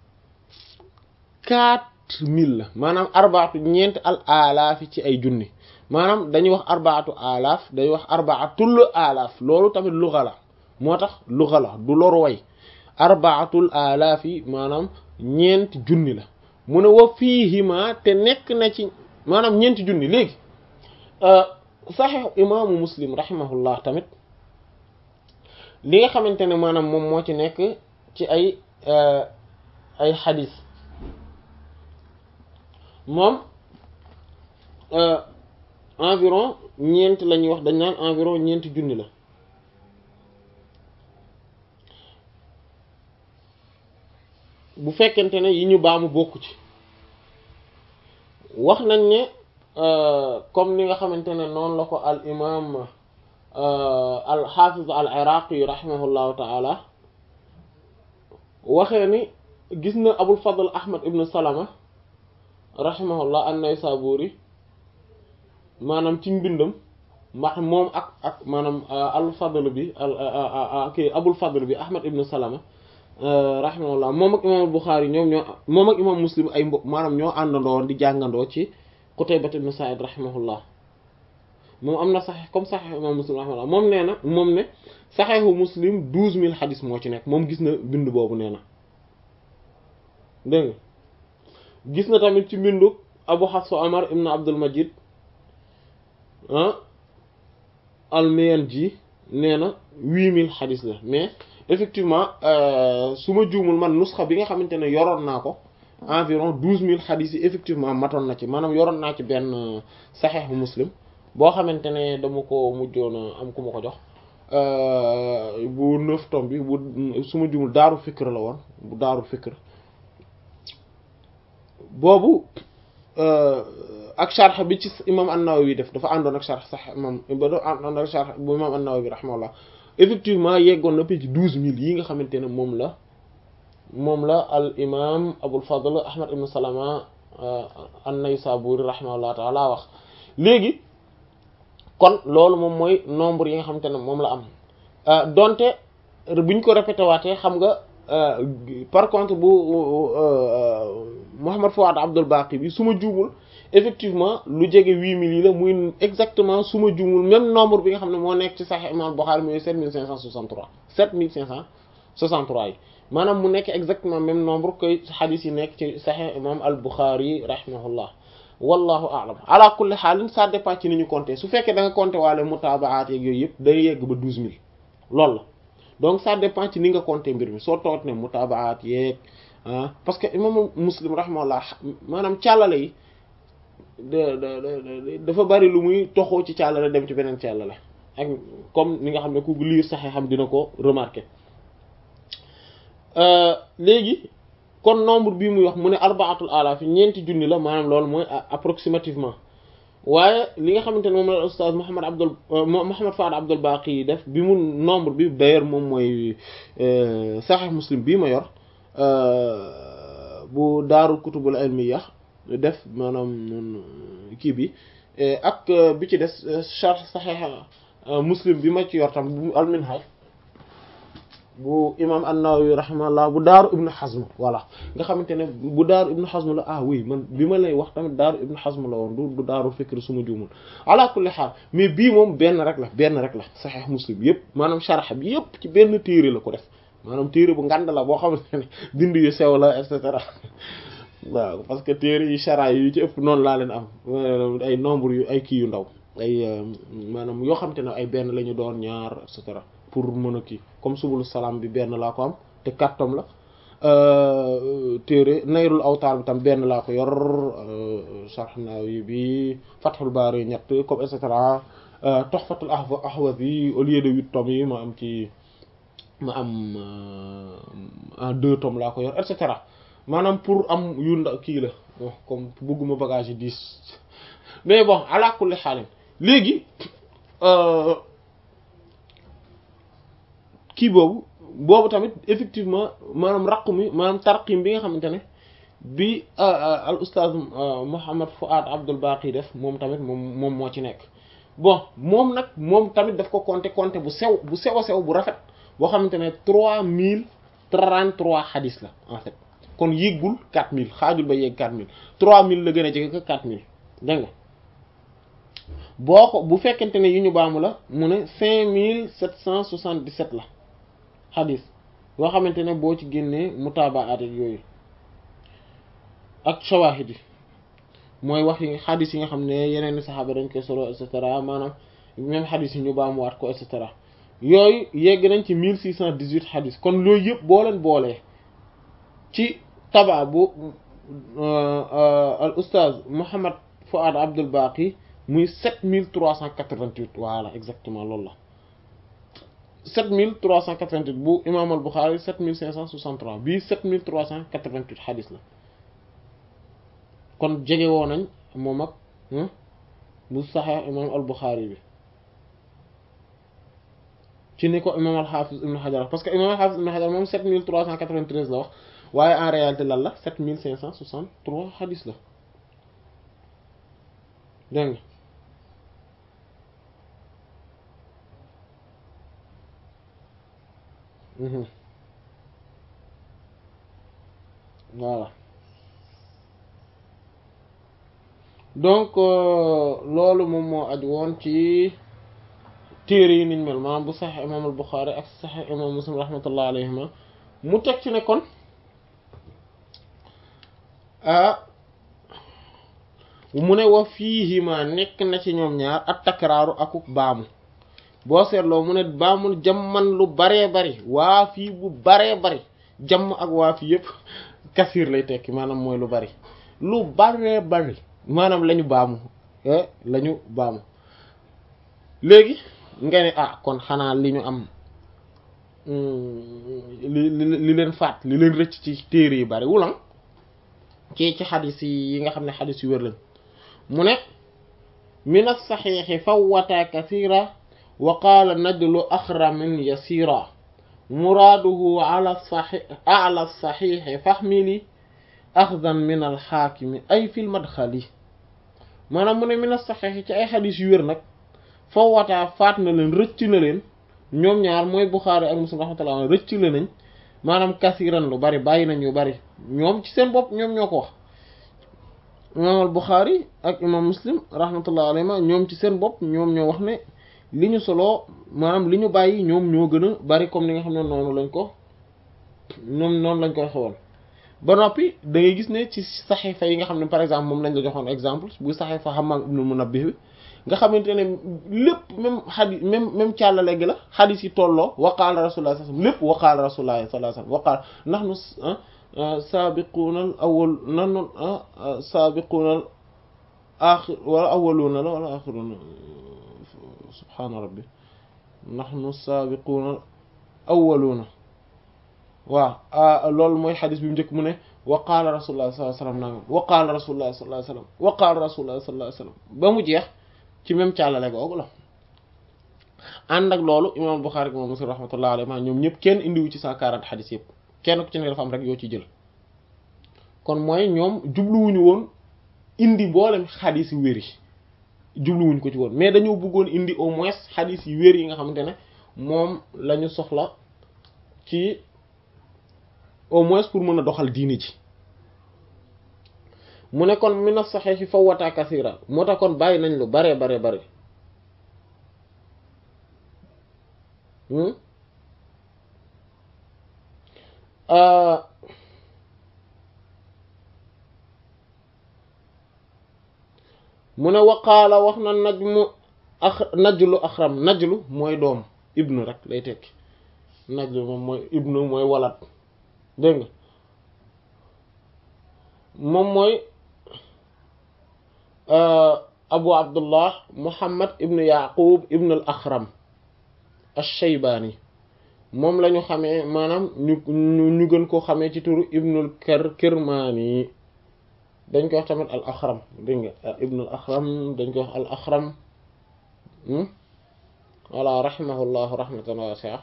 quatre mille la maanaam arbaatu ñeent al alaafi ci ay junni maanaam dañuy wax arbaatu alaaf dañuy wax arbaatul alaaf loolu tamit luxa la moo tax luxa la du loru way arbaatul alaafi maanaam ñeenti junni la mu ne wa fiihima te nekk na ci maanaam ñeenti junni léegi saxiix imaamu muslim rahimahullah tamit li nga xamante ne maanaam moom moo ci nekk ci ay ay xadis moom environ ñeent la ñuy wax dañ naan environ ñeenti junni la bu fekkente ne yi ñu baamu bokku ci wax nañ ne comme ni nga xamante ne noonu la ko al imam al xaafiz al iraqi rahimahullahu taala waxee ni gis na abul fadl ahmad ibn salama rahimahullah an-naysaburi maanaam ci mbindam ma moom ak ak maanaam al fadl bi al kii abul fadl bi ahmad ibn salama rahimahullah moom ak imam al buxaari ñoom ñoo moom ak imam muslim ay mbokk maanaam ñoo àndandoo woon di jàngandoo ci qutaybat ibn sa'id rahimahullah moom am na saxeex comme saxeexu imam muslim rahimahullah moom nee na moom ne saxeexu muslim douze mille xadis moo ci nekk moom gis na bind boobu nee na dégg nga gis na tamit ci mbindu abu hafsa omar ibn abdul majid ah al-Mayanji nee na huit mille xadis la mais effectivement su ma juumul man nusxa bi nga xamante ne yoroon naa ko environ douze mille xadis yi effectivement matoon na ci maanaam yoroon naa ci benn saxeex bu muslim boo xamante ne dama ko mujjoon am ku ma ko jox bu neuf tome bi bu su ma juumul daaru fikr la woon bu daaru fikr boobu ak sharx bi ci imam an-Nawawi def dafa àndoon ak sharx sax imam ba dafa àndoon ak sharx bu imam an-Nawawi rahimahullah effectivement yeggoon na ci douze mille yi nga xamante ne moom la moom la al imam Abul Fadl Ahmad ibn Salama an-Naysaburi rahimahullah taala wax léegi kon loolu moom mooy nombre yi nga xamante ne moom la am donte buñ ko répété waatee xam nga par contre bu Muhammad Fuad Abdul Baqi bi su ma juumul effectivement lu jege huit mille yi la muy exactement su ma juumul même nombre bi nga xam ne moo nekk ci Sahih Imam Bukhari mooy sept mille cinq cent soixante-trois sept mille cinq cent soixante-trois yi maanaam mu nekk exactement même nombre que hadith yi nekk ci Sahih Imam al Bukhari rahimahullah wallahu a'lam ala kulli xaalin ça dépend ci ni ñu compter su fekkee da nga compter waale mutaabaat yeeg yooyu yëpp day yegg ba douze mille loolu la donc ça dépend ci ni nga compter mbir mi soo toot ne mutaabaat yeeg ah parce que imam muslim rahimahullah maanaam càllale yi dafa bari lu muy toxoo ci càllale dem ci beneen càllale ak comme ni nga xam ne ku liir saxee xam dina ko remarquer léegi kon nombre bii muy wax mu ne arbaatul alaaf yi ñeenti junni la maanaam loolu mooy approximativement waaye li nga xamante ne moom la ustaaz Muhammad Abdul Muhammad Fuad Abdul Baqi yi def bi mu nombre bi d'ailleurs moom mooy Sahih Muslim bii ma yor bu daaru kutubul ilmiya def maanaam kii bi ak bi ci des sharh Sahih Muslim bi ma ci yor tam bu al-Minhaj bu imam an-Nawawi rahimahullah bu daaru ibnu Hazm voilà nga xamante ne bu daaru ibnu Hazm la ah oui man bi ma lay wax tamit daaru ibnu Hazm la woon du du daaru fikr suma juumul ala kulli xaal mais bii moom benn rek la benn rek la Sahih Muslim yëpp maanaam sharh bi yëpp ci benn téere la ko def maanaam téere bu ngand la boo xamante ne bind yu sew la et cetera waaw parce que téere yi shara yi ci ëpp noonu laa leen am ay nombre yu ay kii yu ndaw ay maanaam yoo xamante ne ay benn la ñu doon ñaar et cetera pour mën a kii comme subulu salaam bi benn laa ko am te kattom la téere nayrul awtaar bi tam benn laa ko yor Sharh Nawawi bi Fathul Bari ñett comme et cetera Tuhfatul Ahwazi au lieu de huit tomes yi ma am ci ma am en deux tomes laa ko yor et cetera maanaam pour am yu ndaw kii la comme bëgguma bagage yi dix mais bon ala kulli xaalin léegi kii boobu boobu tamit effectivement maanaam raqu mi maanaam tarqim bi nga xamante ne bi al ustaaz Muhammad Fuad Abdul Baqi def moom tamit moom moom moo ci nekk bon moom nag moom tamit daf ko compter compter bu sew bu sew a sew bu rafet boo xamante ne trois mille trente-trois xadis la en fait kon yéggul quatre mille xaajul ba yegg quatre mille trois mille la gën a jege que quatre mille dégg nga boo ko bu fekkente ne yu ñu baamu la mu ne cinq mille sept cent soixante-dix-sept la xadis yoo xamante ne boo ci génnee mutaabaat ak yooyu ak shawahid yi mooy wax yi xadis yi nga xam ne yeneen i saxaaba dañ koy solo et cetera maanaam même xadis yi ñu baamuwaat ko et cetera yooyu yegg nañ ci mille six cent dix-huit xadis kon loolu yëpp boo leen boolee ci taba bu al oustaz Mouhammad Fouad Abdul Baqi muy sept mille trois cent quatre-vingt-huit voilà exactement loolu la sept mille trois cent quatre-vingt-huit bu imam al Bukhari sept mille cinq cent soixante-trois bii sept mille trois cent quatre-vingt-huit xadis la kon jege woo nañ moom ak bu saxee imam al Bukhari bi ci ni ko imam al Hafiz ibn Hajar parce que imam al Hafiz ibn Hajar moom sept mille trois cent quatre-vingt-treize la wax waaye en réalité lan la sept mille cinq cent soixante-trois xadis la dégg nga voilà donc loolu moom moo aju woon ci téere yi niñ mel maanaam bu saxee imaam al Buxaari ak saxee imaam Muslim rahmatullah alayhima mu teg ci ne kon ah mu ne wa fiihima nekk na ci ñoom ñaar at takraaru akuk baamu boo seetloo mu ne baamul jamman lu baree bari waa fii bu baree bari jàmm ak waa fii yëpp kasiir lay tekki maanaam mooy lu bari lu baree bari maanaam lañu baamu lañu baamu léegi nga ne ah kon xanaa li ñu am li li leen faat li leen rëcc ci téere yi bari wulan ci ci xadis yi nga xam ne xadis yu wér lañ mu ne min as-saxiixi fawwata kasiira wa qaala najlu axramin yasiira muraaduhu ala saxi ala saxiixi faxmili axdan min alxaakimi ay fil madxali maanaam mu ne min as-saxiixi ci ay xadis yu wér nag fawwataa faat na leen rëcc na leen ñoom ñaar mooy Buxaari ak Muslim rahmatullah rëcc la nañ maanaam kasiiran lu bari bàyyi nañ yu bari ñoom ci seen bopp ñoom ñoo ko wax imaam al Buxaari ak imaam Muslim rahmatullah alayhima ñoom ci seen bopp ñoom ñoo wax ne li ñu soloo maanaam li ñu bàyyi ñoom ñoo gën a bari comme ni nga xam ne noonu lañ ko ñoom noonu lañ koy xewal ba noppi da ngay gis ne ci saxiifa yi nga xam ne par exemple moom lañ la joxoon exemple bu saxiifa Hammaam ibnu Munabbih bi nga xamante ne lépp même xadis même même càllale gi la xadis yi tolloo waqaala rasulullah sallallahu alayhi wasallam lépp waqaala rasulullah sallallahu alayhi wasallam waqaala nahnu saabiquuna al awwal nahnu saabiquuna al aaxir wala awwaluuna la wala aaxiruuna subhaana rabbi nahnu saabiquuna al awwaluuna waaw loolu mooy xadis bi mu njëkk mu ne waqaala rasulullah sallallahu alayhi wasallam nangam waqaala rasulullah sallallahu alayhi wasallam waqaala rasulullah sallallahu alayhi wasallam ba mu jeex ci même càllale googu la ànd ak loolu imam Bukhari imam Muslim rahmatullah alayhi ñoom ñëpp kenn indiwu ci cent quarante xadis yëpp kenn ku ci ne dafa am rek yoo ci jël kon mooy ñoom jubluwuñu woon indi mboolem xadis yu wér yi jubluwuñu ko ci woon mais dañoo bëggoon indi au moins xadis yu wér yi nga xamante ne moom la ñu soxla ci au moins pour mën a doxal diini ji mu ne kon mina saxiixi fawwata kasira moo tax kon bàyyi nañ lu bare bare bare mu ne waqaala wax na najmu ax najlu axram najlu mooy doom ibnu rek lay tekki najlu moom mooy ibnu mooy walat dégg nga moom mooy abu abdullah muhammad ibnu yaqub ibnu al axram ash-shaybani moom la ñu xamee maanaam ñu ñu gën koo xamee ci turu ibnul kër kirmaani dañ koy wax tamit al axram dégg nga ibnul axram dañ koy wax al axram wala rahimahullahu rahmatan wasi'a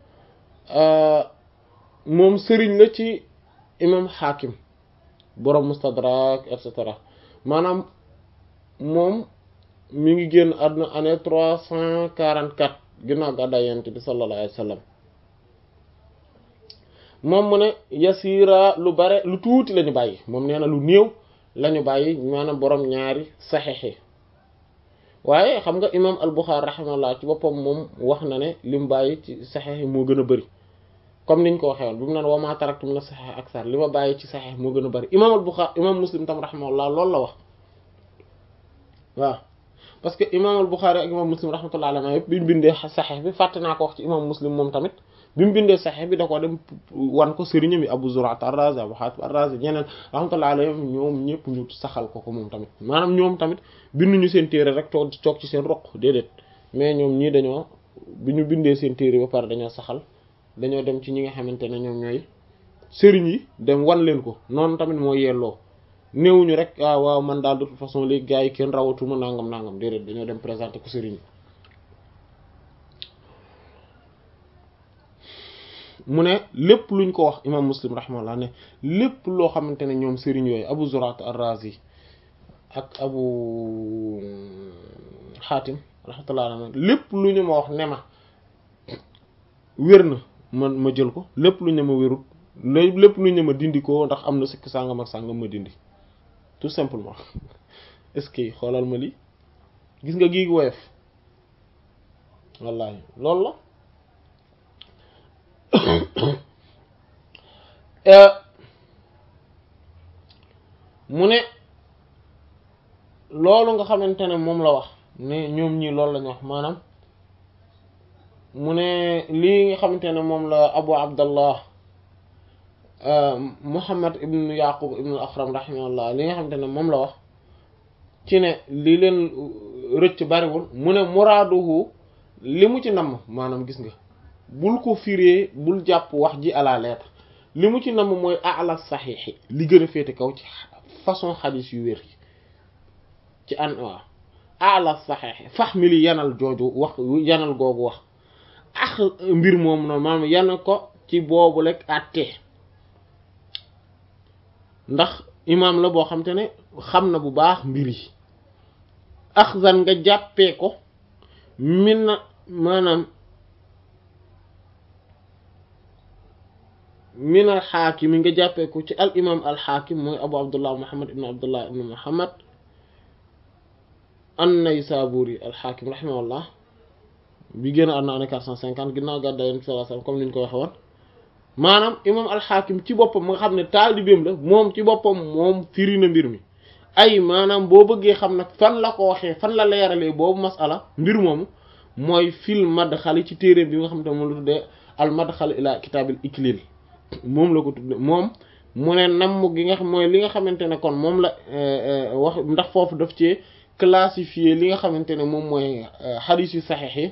moom sëriñ la ci imam xaakim borom mustadrak et cetera maanaam moom mi ngi génn àdduna année trois cent quarante quatre ginnaaw gàddaay yonent bi sallallahu alayhi wa sallam moom mu ne yasiira lu bare lu tuuti la ñu bàyyi moom nee na lu néew la ñu bàyyi maanaam borom ñaari saxexe waaye xam nga imam al-Bukhari rahimahullah ci boppam moom wax na ne li mu bàyyi ci saxexe moo gën a bëri comme niñ ko waxee woon bi mu naan wa ma taraktu min as-sahih aksar li ma bàyyi ci saxex moo gën a bëri imam al-Bukhari imam Muslim tam rahimahullah loolu la wax waaw parce que imam al Bukhari ak imam Muslim rahmatullah alayhi yëpp bi mu bindee saxeex bi fàtte naa ko wax ci imam Muslim moom tamit bi mu bindee saxeex bi da ko dem wan ko sëriñam yi Abu Zur'at ar-Razi Abu Hatim ar-Razi ñeneen rahmatullah alayhim ñoom ñëpp ñu saxal ko ko moom tamit maanaam ñoom tamit binduñu seen téere rek toog toog ci seen roq déedéet mais ñoom ñii dañoo bi ñu bindee seen téere ba pare dañoo saxal dañoo dem ci ñi nga xamante ne ñoom ñooy sëriñ yi dem wan leen ko noonu tamit moo yelloo néewuñu rek ah waaw man daal de toute façon léegi gars yi kenn rawatuma nangam nangam déedéet dañoo dem présenter ko sëriñ yi mu ne lépp luñ ko wax imam muslim rahimahullah ne lépp loo xamante ne ñoom sëriñ yooyu abu zurat ar-razi ak abu xaatim rahmatullah alayhi lépp lu ñu ma wax ne ma wér na man ma jël ko lépp lu ñu ma wérut lépp lu ñu ma dindi ko ndax am na sikk sàngam ak sàngam ma dindi tout simplement est-ce que xoolal ma li gis nga gii woyof wallahi loolu la mu ne loolu nga xamante ne moom la wax ne ñoom ñii loolu lañu wax maanaam mu ne lii nga xamante ne moom la abu abdallah muhammad ibn yaqub ibn al akram rahimahullah li nga xamante ne moom la wax ci ne li leen rëcc bariwul mu ne muraaduhu li mu ci namm maanaam gis nga bul ko firee bul jàpp wax ji à la lettre li mu ci namm mooy ala saxiixi li gën a féete kaw ci façon xadis yu wér yi ci an waaw ala saxiixi fax mi li yanal jooju wax yanal googu wax ax mbir moom noonu maanaam yan ko ci boobu lekk àtte ndax imaam la boo xam te ne xam na bu baax mbir yi axzan nga jàppee ko min na maanaam min al xaakim yi nga jàppee ko ci al imam al xaakim mooy abu abdullah muhammad ibn abdullah ibn muhammad an-Naysaburi al xaakim rahimahullah bi génn àdduna année quatre cent cinquante ginnaaw gàddaay Yonent bi sallallahu alayhi wasallam comme ni ñu ko waxe woon maanaam imam al xaakim ci boppam nga xam ne taalibeem la moom ci boppam moom firi na mbir mi ay maanaam boo bëggee xam nag fan la ko waxee fan la leeralee boobu masala mbir moomu mooy fil madxali ci téere bi nga xam te moom la tuddee al madxal ila kitaabil iklil moom la ko tudde moom mu ne namm gi nga xam mooy li nga xamante ne kon moom la wax ndax foofu daf cee classifier li nga xamante ne moom mooy xadiis yu saxiix yi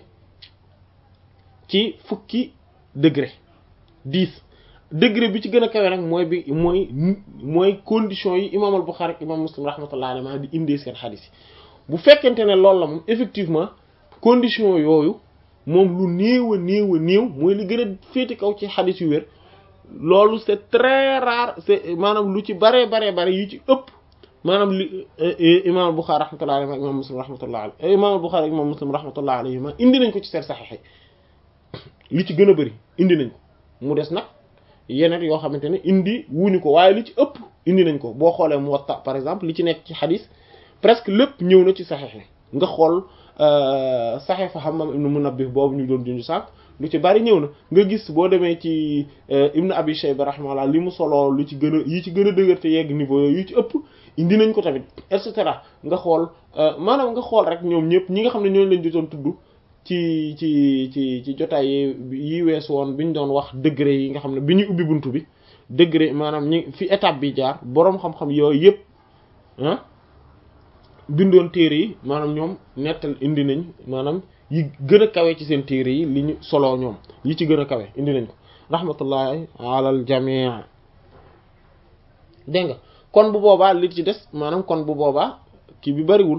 ci fukki degré dix degré bi ci gën a kawe nag mooy bi mooy mooy condition yi imaam al-Bukhari ak imaam Muslim rahmatullahi alayhi di indee seen xadiis yi bu fekkente ne loolu la moom effectivement condition yooyu moom lu néew a néew a néew mooy li gën a féete kaw ci xadiis yu wér loolu c'est très rare c'est maanaam lu ci baree baree bare yu ci ëpp maanaam li imaam al-Bukhari rahmatullahi alayhi ak imaam Muslim rahmatullahi alayhi imaam al-Bukhari ak imaam Muslim rahmatullahi alayhi ma indi nañ ko ci seen saxiix li ci gën a bëri indi nañ ko mu des nag yeneen yoo xamante ne indi wuñu ko waaye li ci ëpp indi nañ ko boo xoolee Muwatta par exemple li ci nekk ci xadis presque lépp ñëw na ci saxiix nga xool saxiix fa Hammam ibn Munabbih boobu ñu doon junj sànq lu ci bari ñëw na nga gis boo demee ci Ibn Abi Shayba rahimahullah li mu solo lu ci gën a yi ci gën a dëgër te yegg niveau yooyu yu ci ëpp indi nañ ko tamit et cetera nga xool maanaam nga xool rek ñoom ñëpp ñi nga xam ne ñooñu lañ jotoon tudd ci ci ci ci jotaay yi wees woon bi ñu doon wax degré yi nga xam ne bi ñuy ubbi buntu bi degré maanaam ñi fi étape bi jaar boroom xam-xam yooyu yëpp ah bindoon téere yi maanaam ñoom nettal indi nañ maanaam yi gën a kawe ci seen téere yi li ñu soloo ñoom yi ci gën a kawe indi nañ ko rahmatullahi alal jamii dégg nga kon bu boobaa li ci des maanaam kon bu boobaa kii bi bariwul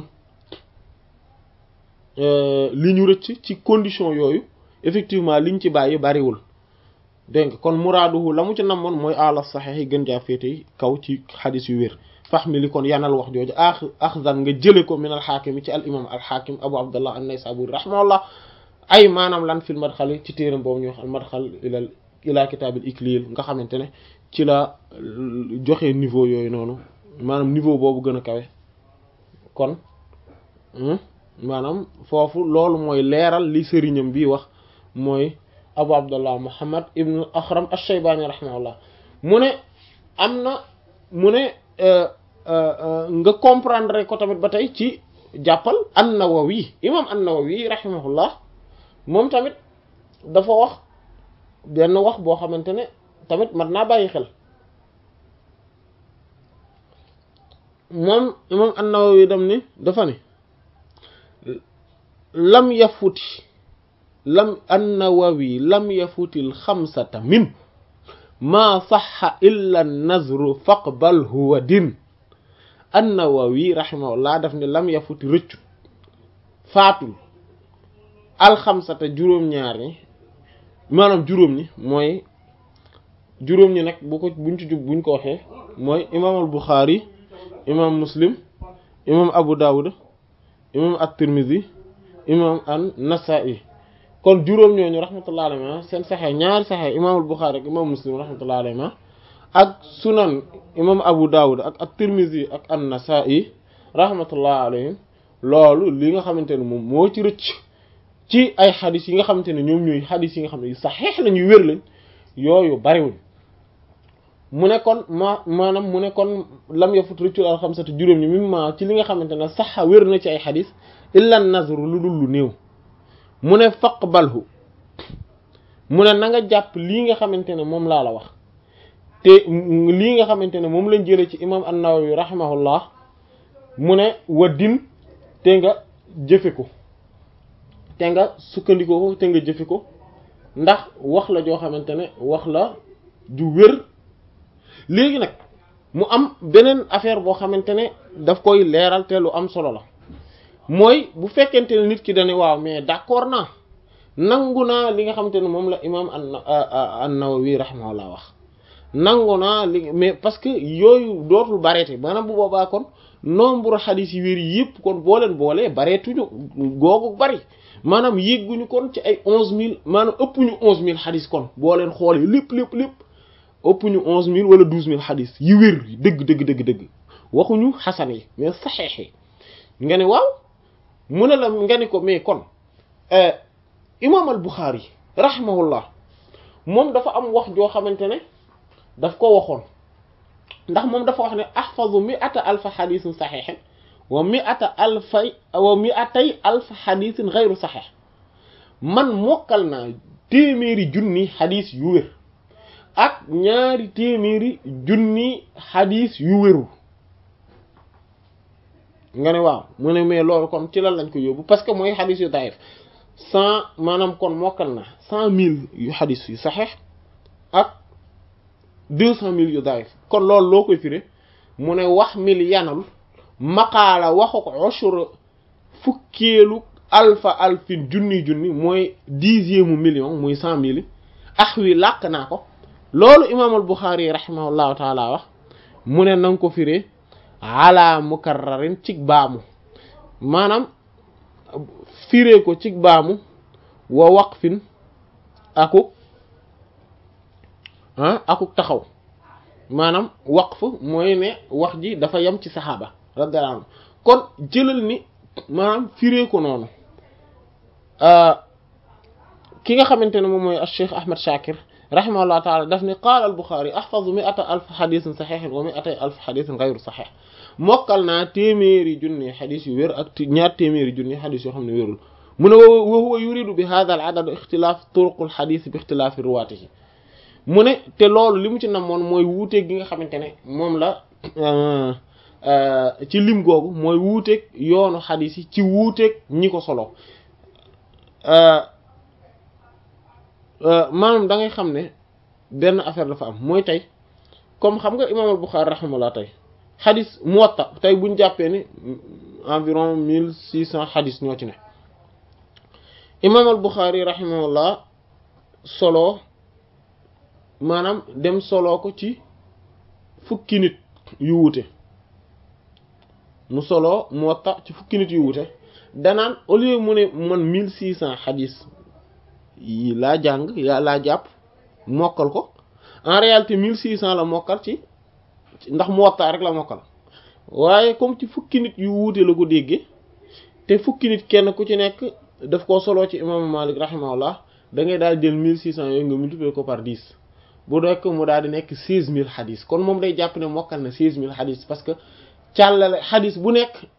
li ñu rëcc ci condition yooyu effectivement liñ ci bàyyi bariwul dégg nga kon muraaduhu la mu ci namoon mooy ala saxiix yi gën jaa féete kaw ci xadis yu wér fax mi li kon yanal wax jooju ax axzan nga jële ko min al xaakim ci al imam al xaakim abu abdullah an-naysaburi rahimahullah ay maanaam lan fil madxali ci téeram boobu ñu wax al madxal ila ila kitaabil iklil nga xamante ne ci la joxe niveau yooyu noonu maanaam niveau boobu gën a kawe kon maanaam foofu loolu mooy leeral li sëriñam bi wax mooy abu abdullah muhammad ibn akhram ash-shaybani rahimahullah mu ne am na mu ne nga comprendre ko tamit ba tey ci jàppal an-Nawawi imam an-Nawawi rahimahullah moom tamit dafa wax benn wax boo xamante ne tamit mat naa bàyyi xel moom imam an-Nawawi dam ni dafa ni lam yafuti lam an-Nawawi lam yafutil xamsata min maa saxa illa nazru faqbal huwa din an-Nawawi rahimahullah daf ne lam yafuti rëccu faatul alxamsata juróom-ñaar ñi maanaam juróom ñi mooy juróom ñi nag bu ko buñ ci jub buñ ko waxee mooy imaam al Buxaari imaam Muslim imaam Abu Dawud imaam at-Tirmidhi imaam an-Nasa'i kon juróom ñooñu rahmatullahi alayhi seen saxee ñaari saxee imaam al Buxaari ak imaam Muslim rahmatullahi alayhi ak sunan imaam Abu Dawud ak at-Tirmidhi ak an-Nasa'i rahmatullahi alayhim loolu li nga xamante ne moom moo ci rëcc ci ay xadis yi nga xamante ne ñoom ñooy xadis yi nga xam ne saxeex la ñuy wér lañ yooyu bariwuñ mu ne kon ma maanaam mu ne kon lam yafut rëccul al xamsati juróom ñi mim ma ci li nga xamante ne saxa wér na ci ay xadis illa nazru lu dul lu néew mu ne faqbalhu mu ne na nga jàpp lii nga xamante ne moom laa la wax te lii nga xamante ne moom lañ jëlee ci imam an-Nawawi rahimahullah mu ne wa din te nga jëfe ko te nga sukkandikoo ko te nga jëfe ko ndax wax la joo xamante ne wax la ju wér léegi nag mu am beneen affaire boo xamante ne daf koy leeral te lu am solo la mooy bu fekkente ne nit ki dane waaw mais d'accord naa nangu naa li nga xamante ne moom la imam an-Nawawi rahimahullah wax nangu naa li mais parce que yooyu dootul bareete maanaam bu boobaa kon nombre xadis yi wér yëpp kon boo leen boolee bareetuñu googu bari maanaam yégguñu kon ci ay onze mille maanaam ëpp ñu onze mille xadis kon boo leen xoolee lépp lépp lépp ëpp ñu onze mille wala douze mille xadis yi wér dëgg dëgg dëgg dëgg waxuñu xasan yi mais saxeex yi nga ne waaw mu ne la nga ne ko mais kon imam al Bukhari rahimahullah moom dafa am wax joo xamante ne daf ko waxoon ndax moom dafa wax ne ahfazu mi'ata alfa xadisin saxeexin wa mi'ata alfay wa mi'atay alfa xadisin xayru saxeex man mokkal naa téeméeri junni xadis yu wér ak ñaari téeméeri junni xadis yu wérul nga ne waaw mu ne mais loolu kon ci lan lañ ko yóbbu parce que mooy xadis yu daif cent maanaam kon mokkal na cent mille yu xadis yu saxeex ak deux cent mille yu daif kon loolu loo koy firé mu ne wax mil yanal maqaala waxu ko ushur fukkeelu alfa alfin junni junni mooy dixième million muy cent mille ax wi làkk naa ko loolu imaamul Buxaari rahimahullahu taala wax mu ne nanga ko firé ala mukarrarin cig baamu maanaam firé ko cig baamu wa waqfin aku ah akuk taxaw maanaam waqf mooy ne wax ji dafa yem ci saxaaba radiyallahu anhu kon jëlal ni maanaam firee ko noonu ki nga xamante ne moom mooy Cheikh Ahmad Shakir rahimahullah taala daf ni qaala al Buxaari ahfazu mi'ata alf xadisin saxiixin wa mi'atay alf xadisin gayru saxiix mokkal naa téeméeri junni xadis yu wér ak ñaar téeméeri junni xadis yoo xam ne wérul mu ne wa huwa yuridu bi hadha al adad ixtilaaf turuqul xadis bi ixtilaafi ruwaatihi mu ne te loolu li mu ci namoon mooy wuuteeg gi nga xamante ne moom la ci lim googu mooy wuuteeg yoonu xadis yi ci wuuteeg ñi ko solo maanaam da ngay xam ne benn affaire dafa am mooy tey comme xam nga imaam al Buxaari rahimahullah tey xadis Muwatta tey buñ jàppee ni environ mille six cent xadis ñoo ci ne imaam al Buxaari rahimahullah solo maanaam dem soloo ko ci fukki nit yu wuute mu soloo Muwatta ci fukki nit yu wuute danaan au lieu mu ne man mille six cent xadis yi laa jàng yaa laa jàpp mokkal ko en réalité mille six cent la mokkal ci ndax Muwatta rek la mokkal waaye comme ci fukki nit yu wuute la ko déggee te fukki nit kenn ku ci nekk daf koo soloo ci imaamu Malik rahimahullah da ngay daal jël mille six cent yooyu nga multiplier ko par dix bu nekk mu daal di nekk seize mille xadis kon moom day jàpp ne mokkal na seize mille xadis parce que càllale xadis bu nekk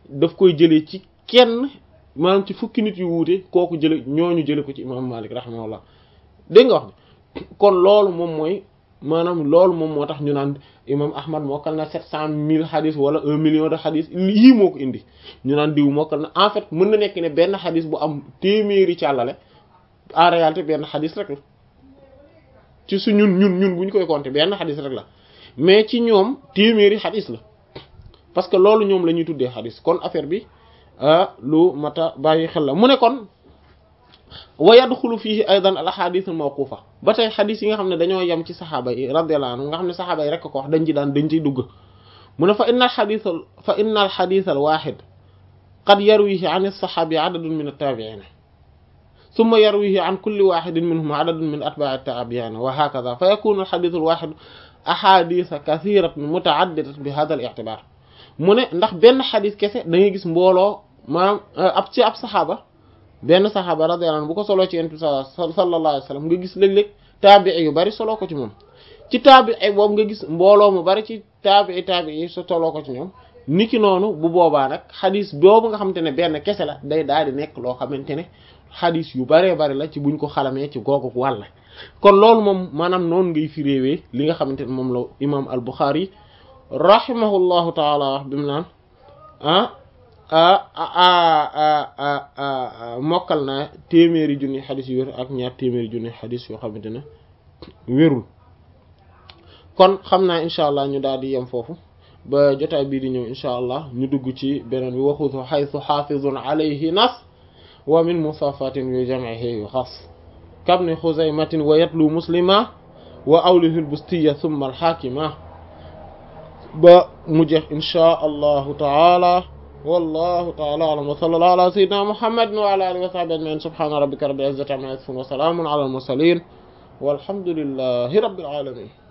daf koy jëlee ci kenn maanaam ci fukki nit yu wuute kooku jële ñooñu jële ko ci imam Malik rahimahullah dégg nga wax kon loolu moom mooy maanaam loolu moom moo tax ñu naan imam ahmad mokkal na sept cent mille xadis wala un million de xadis yii moo ko indi ñu naan diw mokkal na en fait mën na nekk ne benn xadis bu am téeméeri càllale en réalité benn xadis rek la ci su ñun ñun ñun bu ñu koy compter benn xadis rek la mais ci ñoom téeméeri xadis la parce que loolu ñoom la ñuy tuddee xadis kon affaire bi lu mata bàyyi xel la mu ne kon wa yadxulu fihi aidan al ahadith al mawqufa ba tey xadis yi nga xam ne dañoo yem ci saxaaba yi radiyallahu anhu nga xam ne saxaaba yi rek ko wax dañ ci daan dañ ciy dugg mu ne fa inna al xadith fa inna al xadith al waxid qad yarwihi an as-saxaabi adadun min at-tabi'in thumma yarwihi an kulli waxidin minhum adadun min atba'i at-tabi'in wa hakadha fa yakunu al xadith al waxid ahadith kathiratan muta'addidat bi hadha al i'tibar mu ne ndax benn xadis kese da ngay gis mbooloo maanaam ab ci ab saxaaba benn saxaaba radiyallahu anhu bu ko soloo ci yonent bi sallallahu alayhi wasallam nga gis léeg-léeg taabii yu bari soloo ko ci moom ci taabii boobu nga gis mbooloo mu bari ci taabii taabii yi so soloo ko ci ñoom niki noonu bu boobaa nag xadis boobu nga xamante ne benn kese la day daal di nekk loo xamante ne xadis yu baree bari la ci buñ ko xalamee ci googu wàll kon loolu moom maanaam noonu ngay fi réewee li nga xamante ne moom la imam al Bukhari rahimahullahu taala wax bi mu naan ah mokkal naa téeméeri junni xadis yu wér ak ñaar téeméeri junni xadis yoo xamante ne wérul kon xam naa incha allah ñu daal di yem foofu ba jotaay bii di ñëw incha allah ñu dugg ci beneen bi waxutu xaytu xaafizun alayhi nas wa min musafatin yu jamcihi yu xas kabni xuzaymatin wa yatlu muslima wa awlihi lbustiya thumma alxaakima ba mu jeex inchaa allahu taala wallahu taala alam wa sallallahu ala sayyidina muhammadin wa ala alihi wa sahbihi ajma'in subhana rabbika rabbil izzati amma yasifun wa salamun ala al mursalin walhamdulillahi rabbil alamin